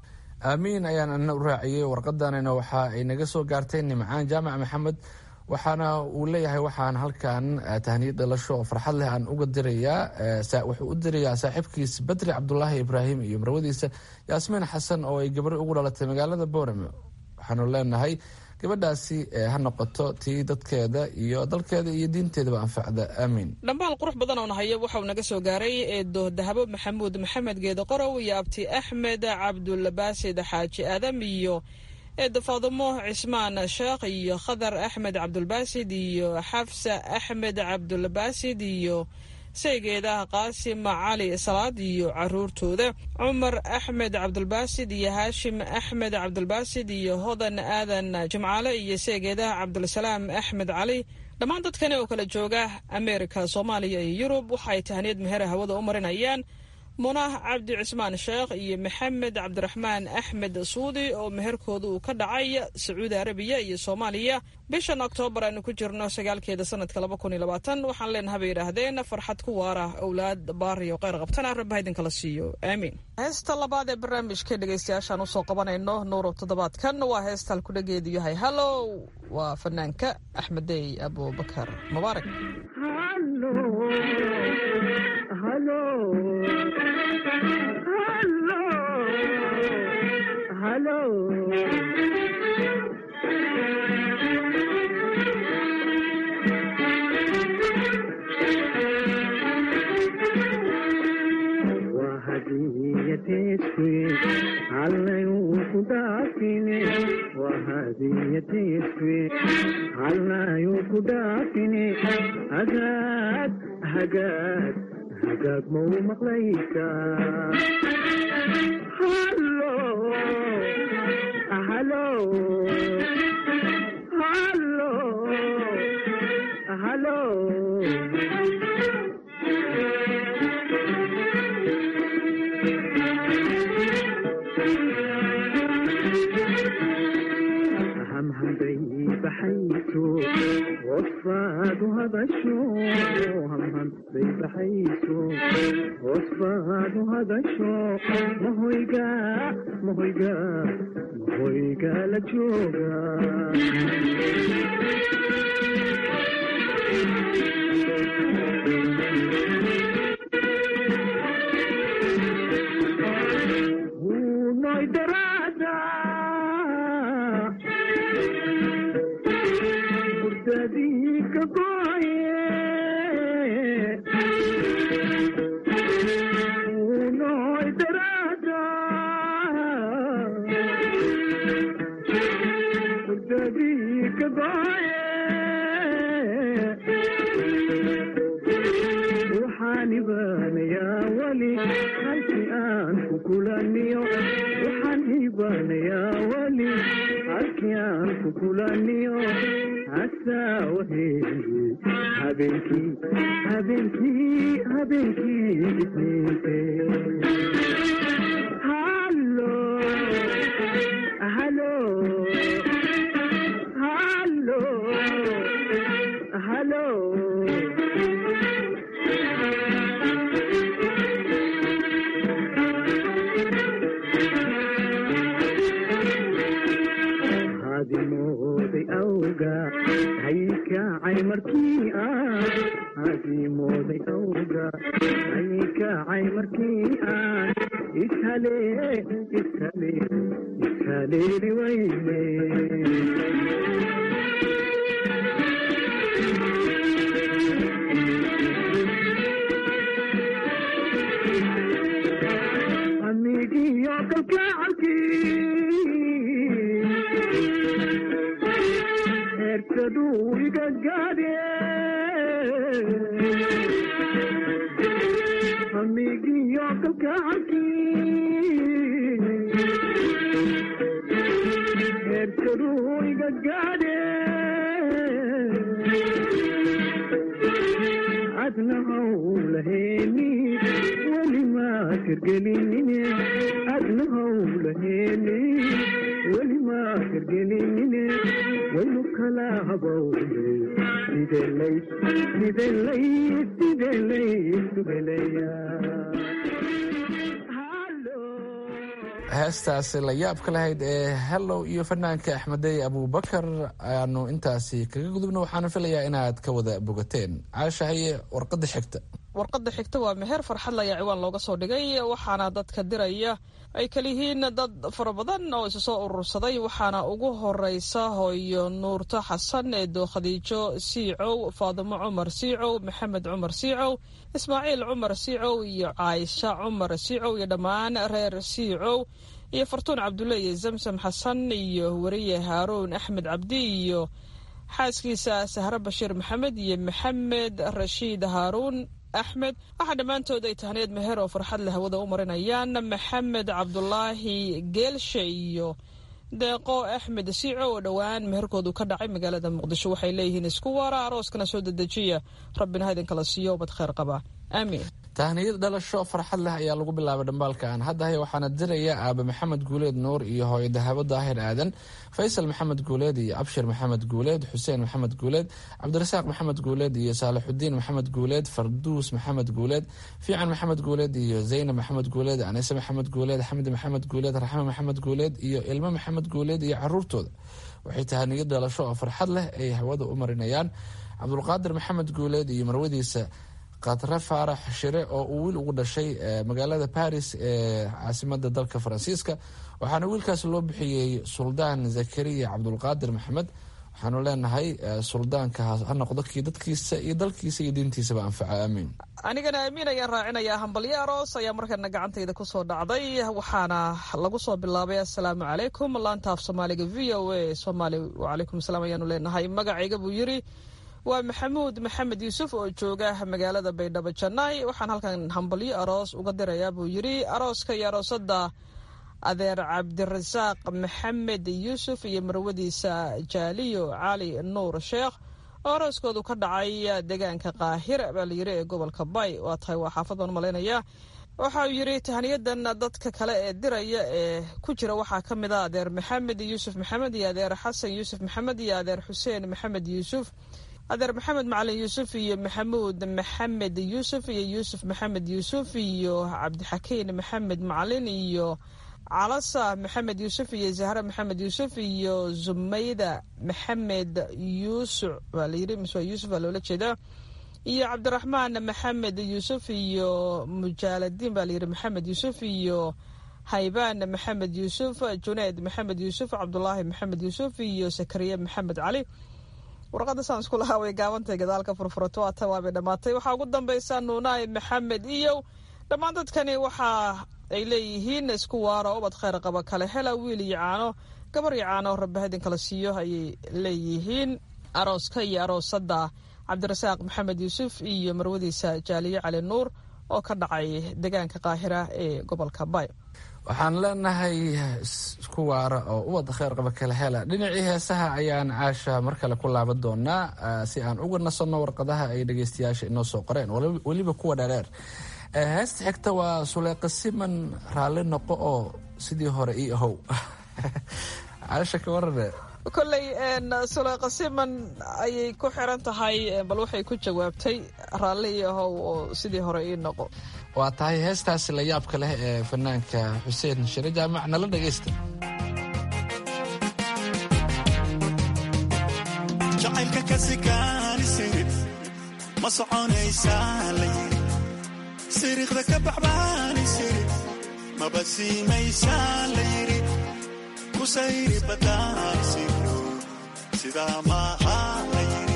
aamiin ayaan ana u raaciyey warqadanina waxa ay naga soo gaartay nimcaan jaamac maxamed waxaana uu leeyahay waxaan halkan tahniyad dhalasho oo farxad leh aan uga dirayaa wuxuu u dirayaa saaxiibkiis badri cabdulaahi ibraahim iyo marwadiisa yaasmiin xasan oo ay gabari ugu dhalatay magaalada boorame waxaanu leenahay gabadhaasi ha noqoto tii dadkeeda iyo dalkeeda iyo diinteedaba anfacda aamiin dhambaal qurux badan oo nahaya waxauu naga soo gaaray eedo dahabo maxamuud maxamed geedo qorow iyo abti axmed cabdulbaasid xaaji aadam iyo eedda faadumo cismaan sheekh iyo khadar axmed cabdulbaasid iyo xafsa axmed cabdulbaasid iyo saygeeda qaasim cali salaad iyo caruurtooda cumar axmed cabdulbaasid iyo haashim axmed cabdulbaasid iyo hodan aadan jimcaale iyo saygeedaha cabdulsalaam axmed cali dhammaan dadkani oo kala jooga ameerika soomaaliya iyo yurub waxaay tahniyad meher hawada u marinayaan munah cabdi cismaan sheekh iyo maxamed cabdiraxmaan axmed suudi oo meherkooda uu ka dhacay sacuudi arabiya iyo soomaaliya bishan oktoobar aanu ku jirno sagaalkeeda sanadka laba kun iyo labaatan waxaan leenaha bay yidhaahdeen farxad ku waara owlaad baariyo kheyr qabtana rabba idinkala siiyo aamiin heesta labaad ee barnaamijka dhegeystayaashaan usoo qabanayno nuuro toddobaadkan waa heesta halkudhageedu yahay hallow waa fanaanka axmedey abubakar mubaarak hagaag hagaag hagaag mau maqlaysaa hallo hallo hallo hallo hadasho hamhan bay baxayso hoos baad u hadasho mahoyga mahoyga mahoyga la jooga Unoy darada Hurdadii ka goye Unoy darada Hurdadii ka goye waxaan ibaanayaa weli halkii aan ku kulaniyo waxaan ibaanayaa weli halkii aan ku kulaniyo hasaa waheeye habeenkii habeenkii habeenkii isniinte hallo hallo hallo hallo hadimooday awga haykacay markii aan hadimooday awga haykacay markii aan ishale ishale ishaleeli wayne amigiyo kalgacalkii erkaduu iga gaadhe amigiyo kalgacalkii erkaduu iga gaadhe adna hawlaheeni weli maa kirgelinine adna hawlaheeni weli maa kirgelinine waynu kala habawne sidelay sidelay sidelay subelaya heestaasi la yaabka lahayd ee hellow iyo fanaanka axmedey abubakar ayaanu intaasi kaga gudubna waxaana filayaa inaad ka wada bogateen caasha haye warqada xigta warqadda xigta waa meher farxad laya ciwaan looga soo dhigay waxaana dadka diraya ay kaliyihiin dad fara badan oo isu soo urursaday waxaana ugu horeysa hooyo nuurto xasan eedo khadiijo siicow faadimo cumar siicow maxamed cumar siicow ismaaciil cumar siicow iyo caaisha cumar siicow iyo dhammaan reer siicow iyo fartuun cabdulle iyo zamsam xasan iyo weriye haaruun axmed cabdi iyo xaaskiisa sahre bashiir maxamed iyo maxamed rashiid haaruun axmed waxaa dhammaantood ay tahneed meher oo farxad leh hawada u marinayaan maxamed cabdulaahi geelshe iyo deeqo axmed siico oo dhowaan meherkoodu ka dhacay magaalada muqdisho waxay leeyihiin isku waara arooskana soo dedejiya rabbina ha idinkala siiyo ubad kheyr qaba aamiin tahniyad dhalasho farxad leh ayaa lagu bilaabay dhambaalkan haddahay waxaana diraya aabe maxamed guuleed nuur iyo hooyo dahabo daahir aadan faysal maxamed guuleed iyo abshir maxamed guuleed xuseen maxamed guuleed cabdirasaaq maxamed guuleed iyo saalixudiin maxamed guuleed farduus maxamed guuleed fiican maxamed guuleed iyo zaynab maxamed guuleed anise maxamed guuleed xamdi maxamed guuleed raxme maxamed guuleed iyo ilmo maxamed guuleed iyo caruurtooda waxay tahaniyad dhalasho oo farxad leh ay hawada u marinayaan cabdulqaadir maxamed guuleed iyo marwadiisa khatre faarax shire oo uu wiil ugu dhashay magaalada baris ee caasimada dalka faransiiska waxaana wiilkaas loo bixiyey suldaan zakariya cabdulqaadir maxamed waxaanu leenahay suldaanka ha noqdo kii dadkiisa iyo dalkiisa iyo diintiisaba anfaca aamiin anigana aamiin ayaan raacinayaa hambalyo aroos ayaa markana gacantayda kusoo dhacday waxaana lagu soo bilaabay assalaamu calaykum laanta af soomaaliga v o a somaali wacalaykum asalaam ayaanu leenahay magacayga buu yiri waa maxamuud maxamed yuusuf oo jooga magaalada baydhabo janay waxaan halkan hambalyo aroos uga dirayaa buu yiri arooska iyo aroosada adeer cabdirasaaq maxamed yuusuf iyo marwadiisa jaaliyo cali nuur sheekh oo arooskoodu ka dhacay deegaanka qaahir baa layiri ee gobolka bay waa tahay waa xaafadaan malaynaya waxa uu yiri tahniyadan dadka kale ee diraya ee ku jira waxaa ka mid a adeer maxamed yuusuf maxamed iyo adeer xasan yuusuf maxamed iyo adeer xuseen maxamed yuusuf adeer maxamed macalin yuusuf iyo maxamuud maxamed yuusuf iyo yuusuf maxamed yuusuf iyo cabdixakiin maxamed macalin iyo calasa maxamed yuusuf iyo zahra maxamed yuusuf iyo zumayda maxamed yuusuf waa layiri mise waa yuusuf waa loola jeedaa iyo cabdiraxmaan maxamed yuusuf iyo mujaaladiin baa layiri maxamed yuusuf iyo haybaan maxamed yuusuf juneed maxamed yuusuf cabdulaahi maxamed yuusuf iyo sakariya maxamed cali warqadda saan isku lahaa way gaabantay gadaalka furfurato waa tan waabay dhammaatay waxaa ugu dambaysa nuunaay maxamed iyo dhammaan dadkani waxa ay leeyihiin isku waaro ubad kheyr qaba kale hela wiil iyo caano gabar iyo caano rabbaha idin kala siiyo ayay leeyihiin arooska iyo aroosadda cabdirasaaq maxamed yuusuf iyo marwadiisa jaaliye cali nuur oo ka dhacay deegaanka qaahira ee gobolka bay waxaan leenahay isku waara oo ubad kheyr qaba kala hela dhinacii heesaha ayaan caasha mar kale ku laaban doonaa si aan uga nasanno warqadaha ay dhegeystayaasha inoo soo qoreen weliba kuwa dheerdheer heesta xigta waa suleyqa siman raalli noqo oo sidii hore ii ahow caasha ka warane kolley suleyqa siman ayay ku xiran tahay bal waxay ku jawaabtay raalli ii ahow oo sidii hore ii noqo waa tahay heestaasi la yaabka leh ee fanaanka xuseen shire jaamac nala dhegaysta jacaylka kasikaani sirid ma soconaysaa la yiri siriiqda ka baxbaani sirid maba siimaysaa la yiri ku sayri badaani siro sidaa maaha la yiri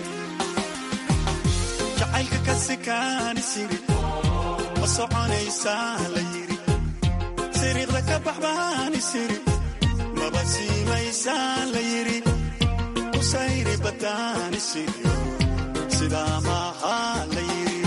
jacaylka kasikaani sirid ma soconaysaa la yiri siriiqda ka baxbaani sirid maba siimaysaa la yiri kusayri badaani siro sidaa maaha la yiri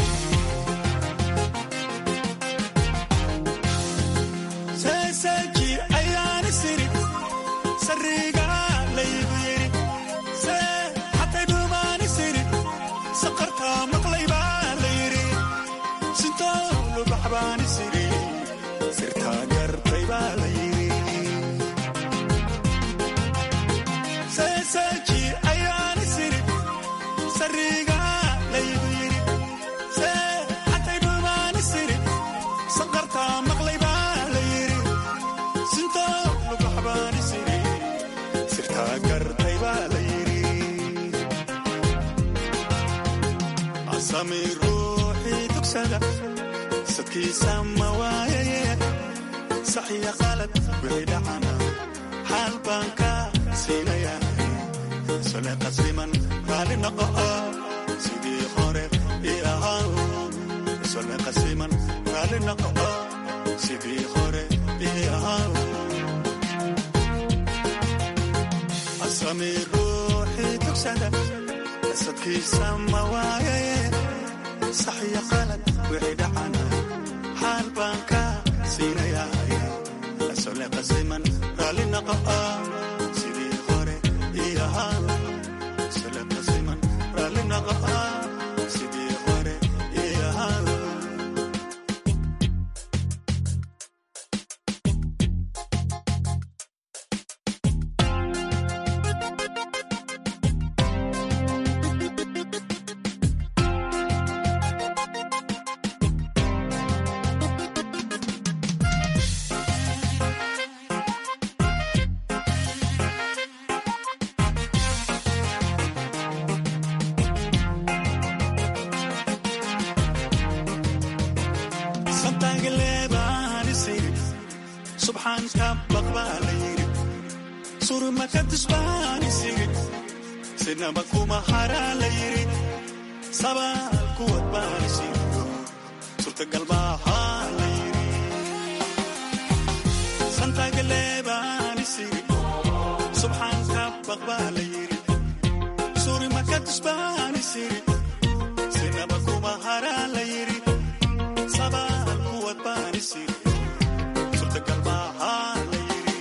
seeseeji ayaani sirid sariga laygu yiri see xatay dhuumaani sirid saqartaa maqlaybaa la yiri sintoolu baxbaani siri sirtaa gartay baa la yiri seeseeji ayaani sirid sariga laygu yiri see xatay dhuumaani sirid saqartaa maqlaybaa la yiri sintoolu baxbaani siri sirtaa gartay baa la yiri asami ruuxii dugsada sadkiisa ma waayaye saxiya qalad wixii dhacana xaal baan ka siinaya sole qasliman raali noqo sidii hore ii ahaa sole qasliman raali noqo sidii hore ii ahaa asami ruuxii dugsada sadkiisa ma waayaye saxiya qalad wixii dhacana xaal baan ka siinaya sole qasliman raali noqo sidii hore ii ahaa sole qasliman raali noqo sidii hore ii ahaa santaagaleebaani siri subxaanka baqbaa la yiri surmaka tusbaani siri sinaba kuma haraa la yiri sabaal kuwad baani siri surtagal maahaa la yiri santaagaleebaani siri subxaanka baqbaa la yiri surmaka tusbaani siri sinaba kuma haraa la yiri sabaal kuwad baani siri surtagal maahaa la yiri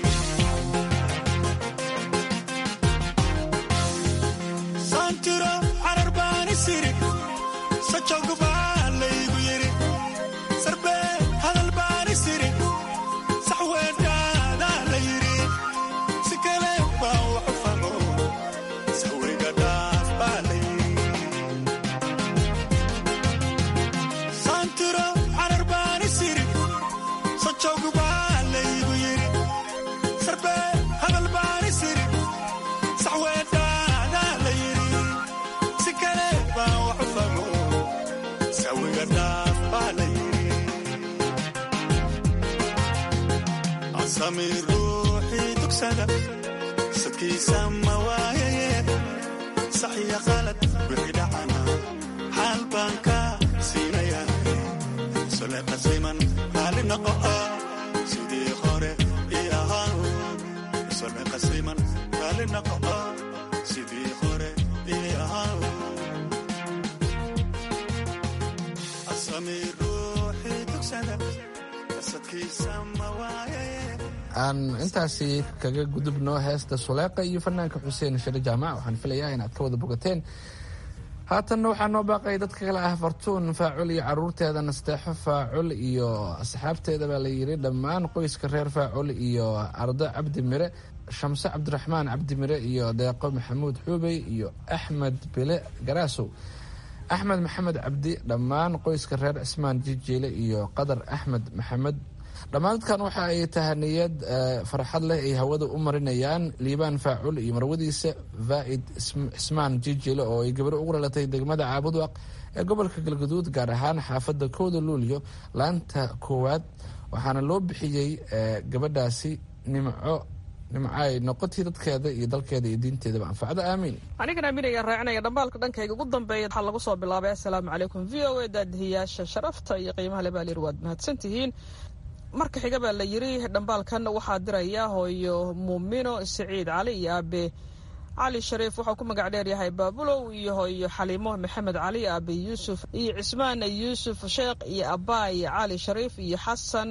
saantiro carar baani siri sajog baa laygu yiri sarbee hadal baani siri saxweedhaadaa la yiri si kale baa waxu famo sawiga dhaaf baa la yiri iska dhaaf baa la yiri asami ruuxii dugsada sadkiisa ma waayaye saxiya qalad wixii dhacana xaal baan ka siinaya sole qasiman raali noqo sidii hore ii ahaan sole qasiman raali noqo sidii hore ii ahaan asami ruuxii dugsada qasadkiisa ma waayaye aan intaasi kaga gudubno heesta suleeqa iyo fanaanka xuseen share jaamac waxaan filayaa inaad ka wada bogateen haatanna waxaa noo baaqay dadka kale ah fartuun faacul iyo caruurteeda nasteexo faacul iyo asxaabteeda baa la yiri dhammaan qoyska reer faacul iyo ardo cabdi mire shamse cabdiraxmaan cabdi mire iyo deeqo maxamuud xuubey iyo axmed bile garaasow axmed maxamed cabdi dhammaan qoyska reer cismaan jijiile iyo qadar axmed maxamed dhammaan dadkan waxa ay tahaniyad farxad leh ay hawada u marinayaan liibaan faacul iyo marwadiisa vaaid cismaan jijile oo ay gabaro ugu dhalatay degmada caabudwaq ee gobolka galgaduud gaar ahaan xaafada kooda luulyo laanta koowaad waxaana loo bixiyey gabadhaasi nimco nimco ay noqotii dadkeeda iyo dalkeeda iyo diinteedaba anfacda aamiin anigan aaminaya raacinaya dhambaalka dhankayga ugu dambeeya waxaa lagu soo bilaabay assalaamu calaykum v o a daadihiyaasha sharafta iyo qiimaha le baa layiri waad mahadsantihiin marka xiga baa la yiri dhambaalkan waxaa diraya hooyo muumino siciid cali iyo aabe cali shariif waxau ku magac dheeryahay baabulow iyo hooyo xaliimo maxamed cali aabe yuusuf iyo cismaan yuusuf sheekh iyo abaay cali shariif iyo xasan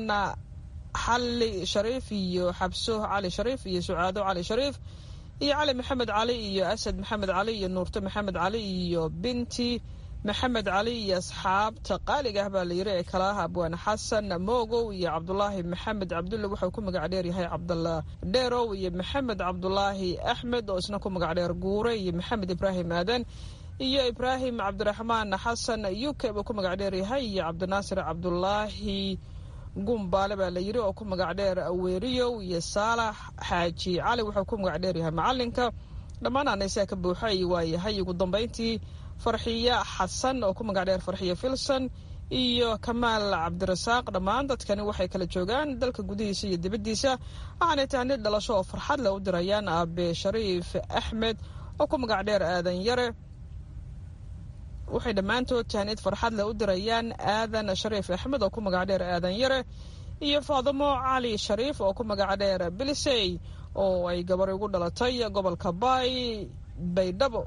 xali shariif iyo xabso cali shariif iyo sucaado cali shariif iyo cali maxamed cali iyo asad maxamed cali iyo nuurto maxamed cali iyo binti maxamed cali iyo asxaabta qaaliga ah baa la yiri ee kala ah abwaan xasan moogow iyo cabdulaahi maxamed cabdulle wuxuu ku magac dheer yahay cabdalla dheerow iyo maxamed cabdulaahi axmed oo isna ku magac dheer guure iyo maxamed ibraahim aadan iyo ibraahim cabdiraxmaan xasan u k buu ku magac dheer yahay iyo cabdinaasir cabdulaahi gumbaale baa la yiri oo ku magac dheer weeriyow iyo saalax xaaji cali wuxuu ku magac dheer yahay macalinka dhammaan anaysaa ka buuxay waayahay ugu dambeyntii farxiya xasan oo ku magac dheer farxiya filson iyo kamaal cabdirasaaq dhammaan dadkani waxay kala joogaan dalka gudihiisa iyo dibaddiisa waxaanay tahay nid dhalasho oo farxad leh u dirayaan aabe shariif axmed oo ku magac dheer aadan yare waxay dhammaantood tahnid farxad leh u dirayaan aadan shariif axmed oo ku magac dheer aadan yare iyo faadamo cali shariif oo ku magac dheer bilisey oo ay gabar ugu dhalatay gobolka baay baydhabo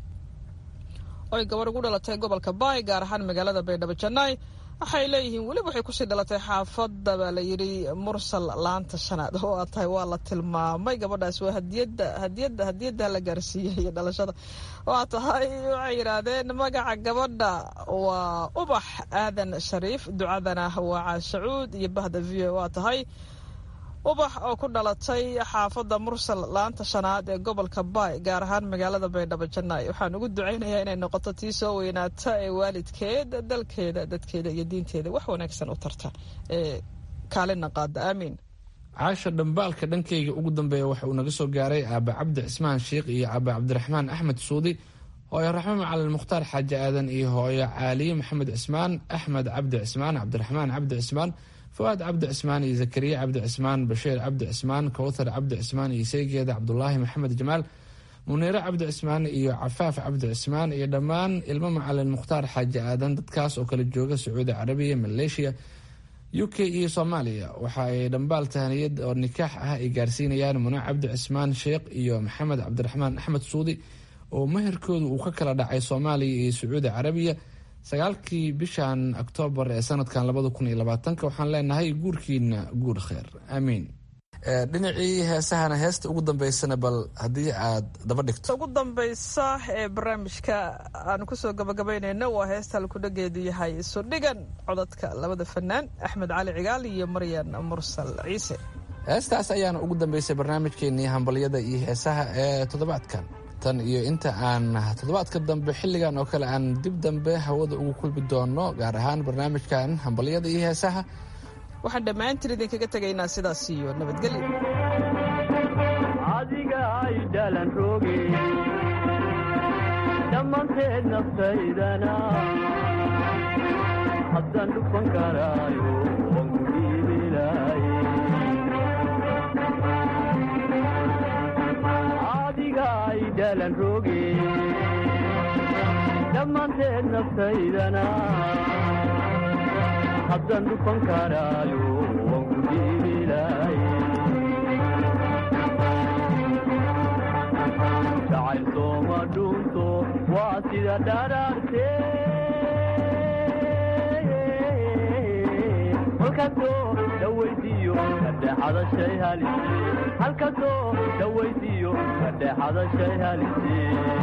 oo ay gabar ugu dhalatay gobolka baay gaar ahaan magaalada baydhabo jannaay waxay leeyihiin weliba waxay kusii dhalatay xaafadda baa la yidhi mursal laanta shanaad oo aa tahay waa la tilmaamay gabadhaas waa hadiyada hadiyada hadiyada la gaarsiiyey iyo dhalashada waa tahay waxay yidhaahdeen magaca gabadha waa ubax aadan shariif ducadana waa caashacuud iyo bahda v o waa tahay ubax oo ku dhalatay xaafadda mursal laanta shanaad ee gobolka baay gaar ahaan magaalada baydhabo jannaay waxaan ugu ducaynayaa inay noqoto tii soo weynaata ee waalidkeed dalkeeda dadkeeda iyo diinteeda wax wanaagsan u tarta ee kaalina qaada aamiin caasha dhambaalka dhankayga ugu dambeeya waxa uu naga soo gaaray aaba cabdi cismaan sheikh iyo aaba cabdiraxmaan axmed suudi hooyo raxmo macalin mukhtaar xaaji aadan iyo hooyo caaliye maxamed cismaan axmed cabdi cismaan cabdiraxmaan cabdi cismaan fuaad cabdi cismaan iyo zakariya cabdi cismaan bashiir cabdi cismaan kowthar cabdi cismaan iyo seygeeda cabdulaahi maxamed jamaal muniire cabdi cismaan iyo cafaaf cabdi cismaan iyo dhammaan ilmo macalin mukhtaar xaaji aadan dadkaas oo kala jooga sacuudi carabiya maleeshiya u k iyo soomaaliya waxa ay dhambaal tahaniyad oo nikaax ah ay gaarsiinayaan mune cabdi cismaan sheekh iyo maxamed cabdiraxmaan axmed suudi oo meherkooda uu ka kala dhacay soomaaliya iyo sacuudi carabiya sagaalkii bishan oktoobar ee sanadkan labada kun iyo labaatanka waxaan leenahay guurkiina guur kheer aamiin dhinacii heesahana heesta ugu dambeysana bal haddii aad daba dhigto ugu dambaysa ee barnaamijka aan kusoo gabagabaynayno waa heesta halkudhageedu yahay isudhigan codadka labada fanaan axmed cali cigaal iyo maryan mursal ciise heestaas ayaana ugu dambeysay barnaamijkeenii hambalyada iyo heesaha ee toddobaadkan tan iyo inta aan toddobaadka dambe xilligan oo kale aan dib dambe hawada ugu kulmi doono gaar ahaan barnaamijkan hambalyada iyo heesaha waxaan dhammaantiin idinkaga tegaynaa sidaas iyo nabadgelyo adiga ay dhalan roge dhammaanteed naftaydana haddaan dhufan karaayo waan ku dhiibilaaye adiga ay dhalan roge dhammaanteed naftaydana haddaan dhufan karaayo waan ku dhiibilaaye jacayl sooma dhunto waa sida dharaarte halkasoo dhawaydiyo kadhexada shay halise halkasoo dhawaydiyo kadhexada shay halise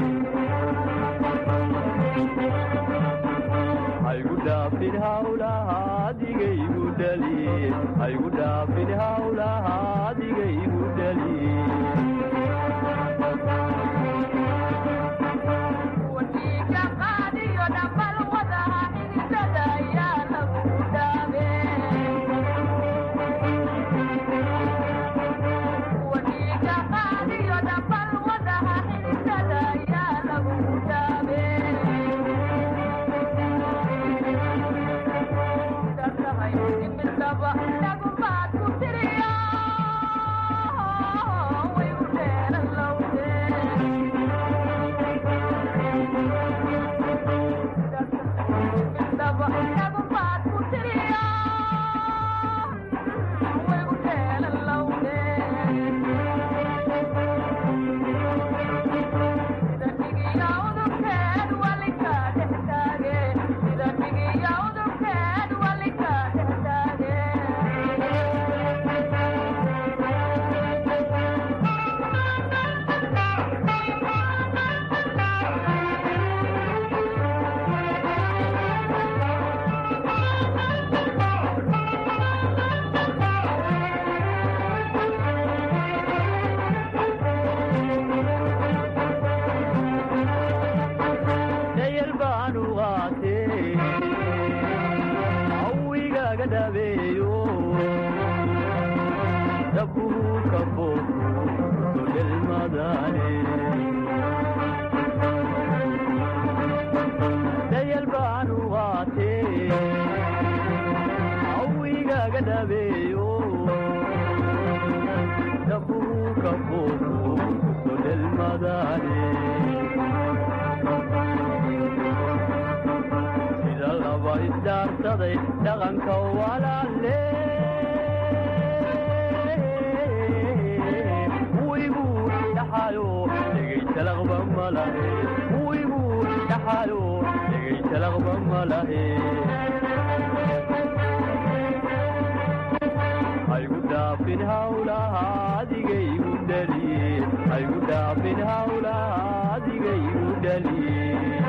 haygu dhaafin hawlaha adigaygu dhaliye haygu dhaafin hawlaha adigaygu dhaliye dayal baanu qaate awigaga dhabeeyo dabuu ka foofu sodhelmadaane dayal baanu qaate awigaga dhabeeyo dabuu ka foofu sodhelmadaane sida laba isdaarsaday dhaqanka walaale wigu dhaxayo dhegaysalaqba malahe wigu dhaxayo dhegaysalaqba malahe haygu dhaafin hawlaha adigaygu dhaliye haygu dhaafin hawlaha adigaygu dhaliye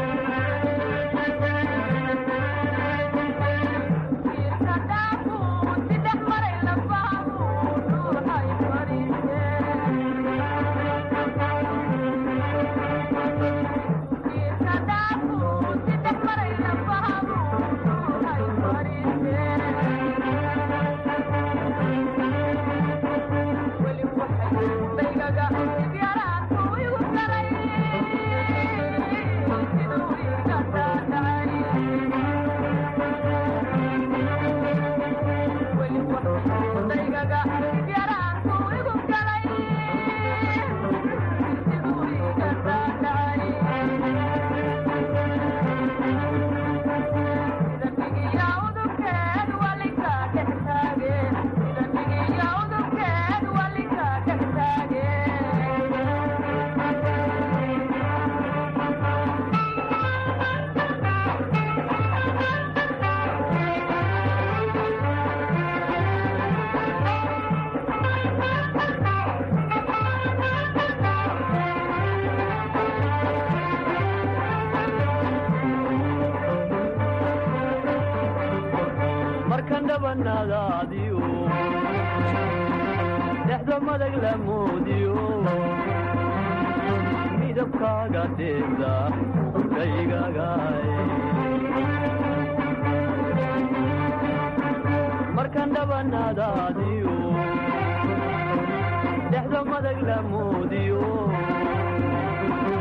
markan dhabanaadaadiyo dhexda madag la moodiyo midabkaaga dheeda udhaygagaay markan dhabanaadaadiyo dhexda madag la moodiyo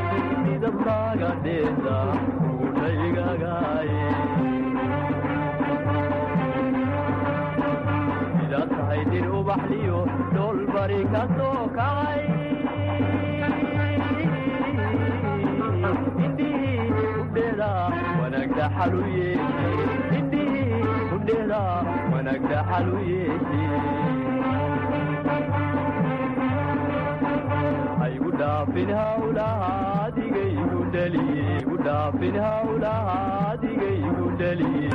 midabkaaga dheeda udhaygagaay bari ka soo kacay indhihii udheeda wanaagda xalu yeeshe indhihii udheeda wanaagda xalu yeeshe haygu dhaafin hawlaha adigaygu dhaliye igu dhaafin hawlaha adigaygu dhaliye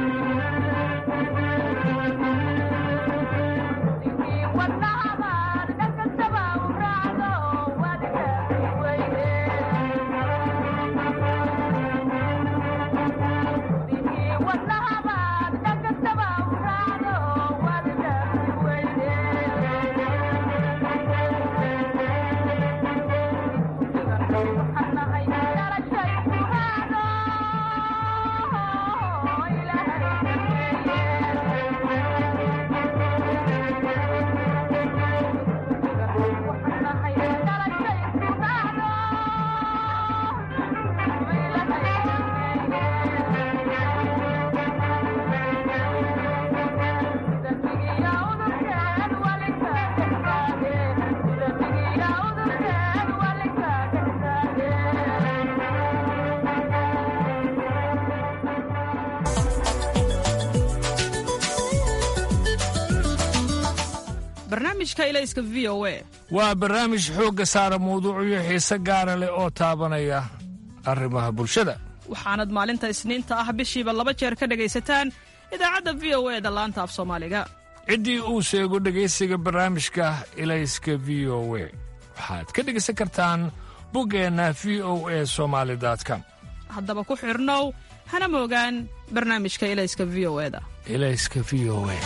barnaamijka ilayska v o a waa barnaamij xoogga saara mawduucyo xiise gaara leh oo taabanaya arrimaha bulshada waxaanad maalinta isniinta ah bishiiba laba jeer ka dhegaysataan idaacadda v o e da laanta af soomaaliga ciddii uu sheego dhegaysiga barnaamijka ilayska v o we waxaad ka dhegaysan kartaan buggeenna v o e somaali com haddaba ku xidhnow hana moogaan barnaamijka ilayska v o e da ilayska v o e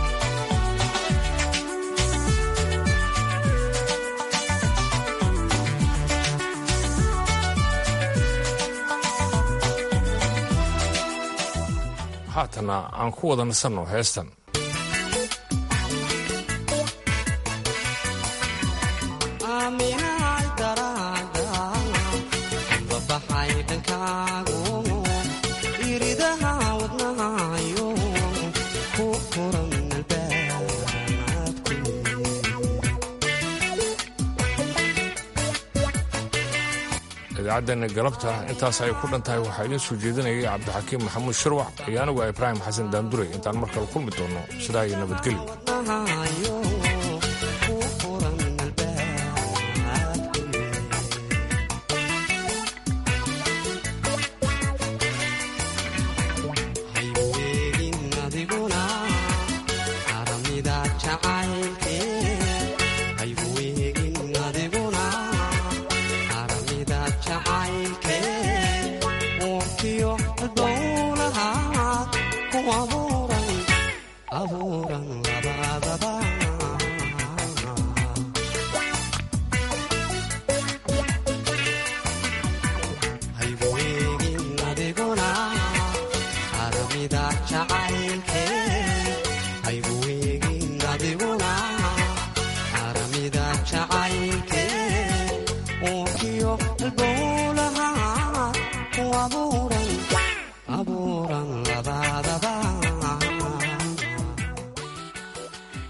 haatana aan ku wada nasanno heestan idaacaddeena galabta intaas ay ku dhan tahay waxaa idiin soo jeedinayay cabdixakiim maxamuud shirwac iyo anigu a ibraahim xasan daanduray intaan mar kale kulmi doonno sidaa iyo nabadgelyo jacaylke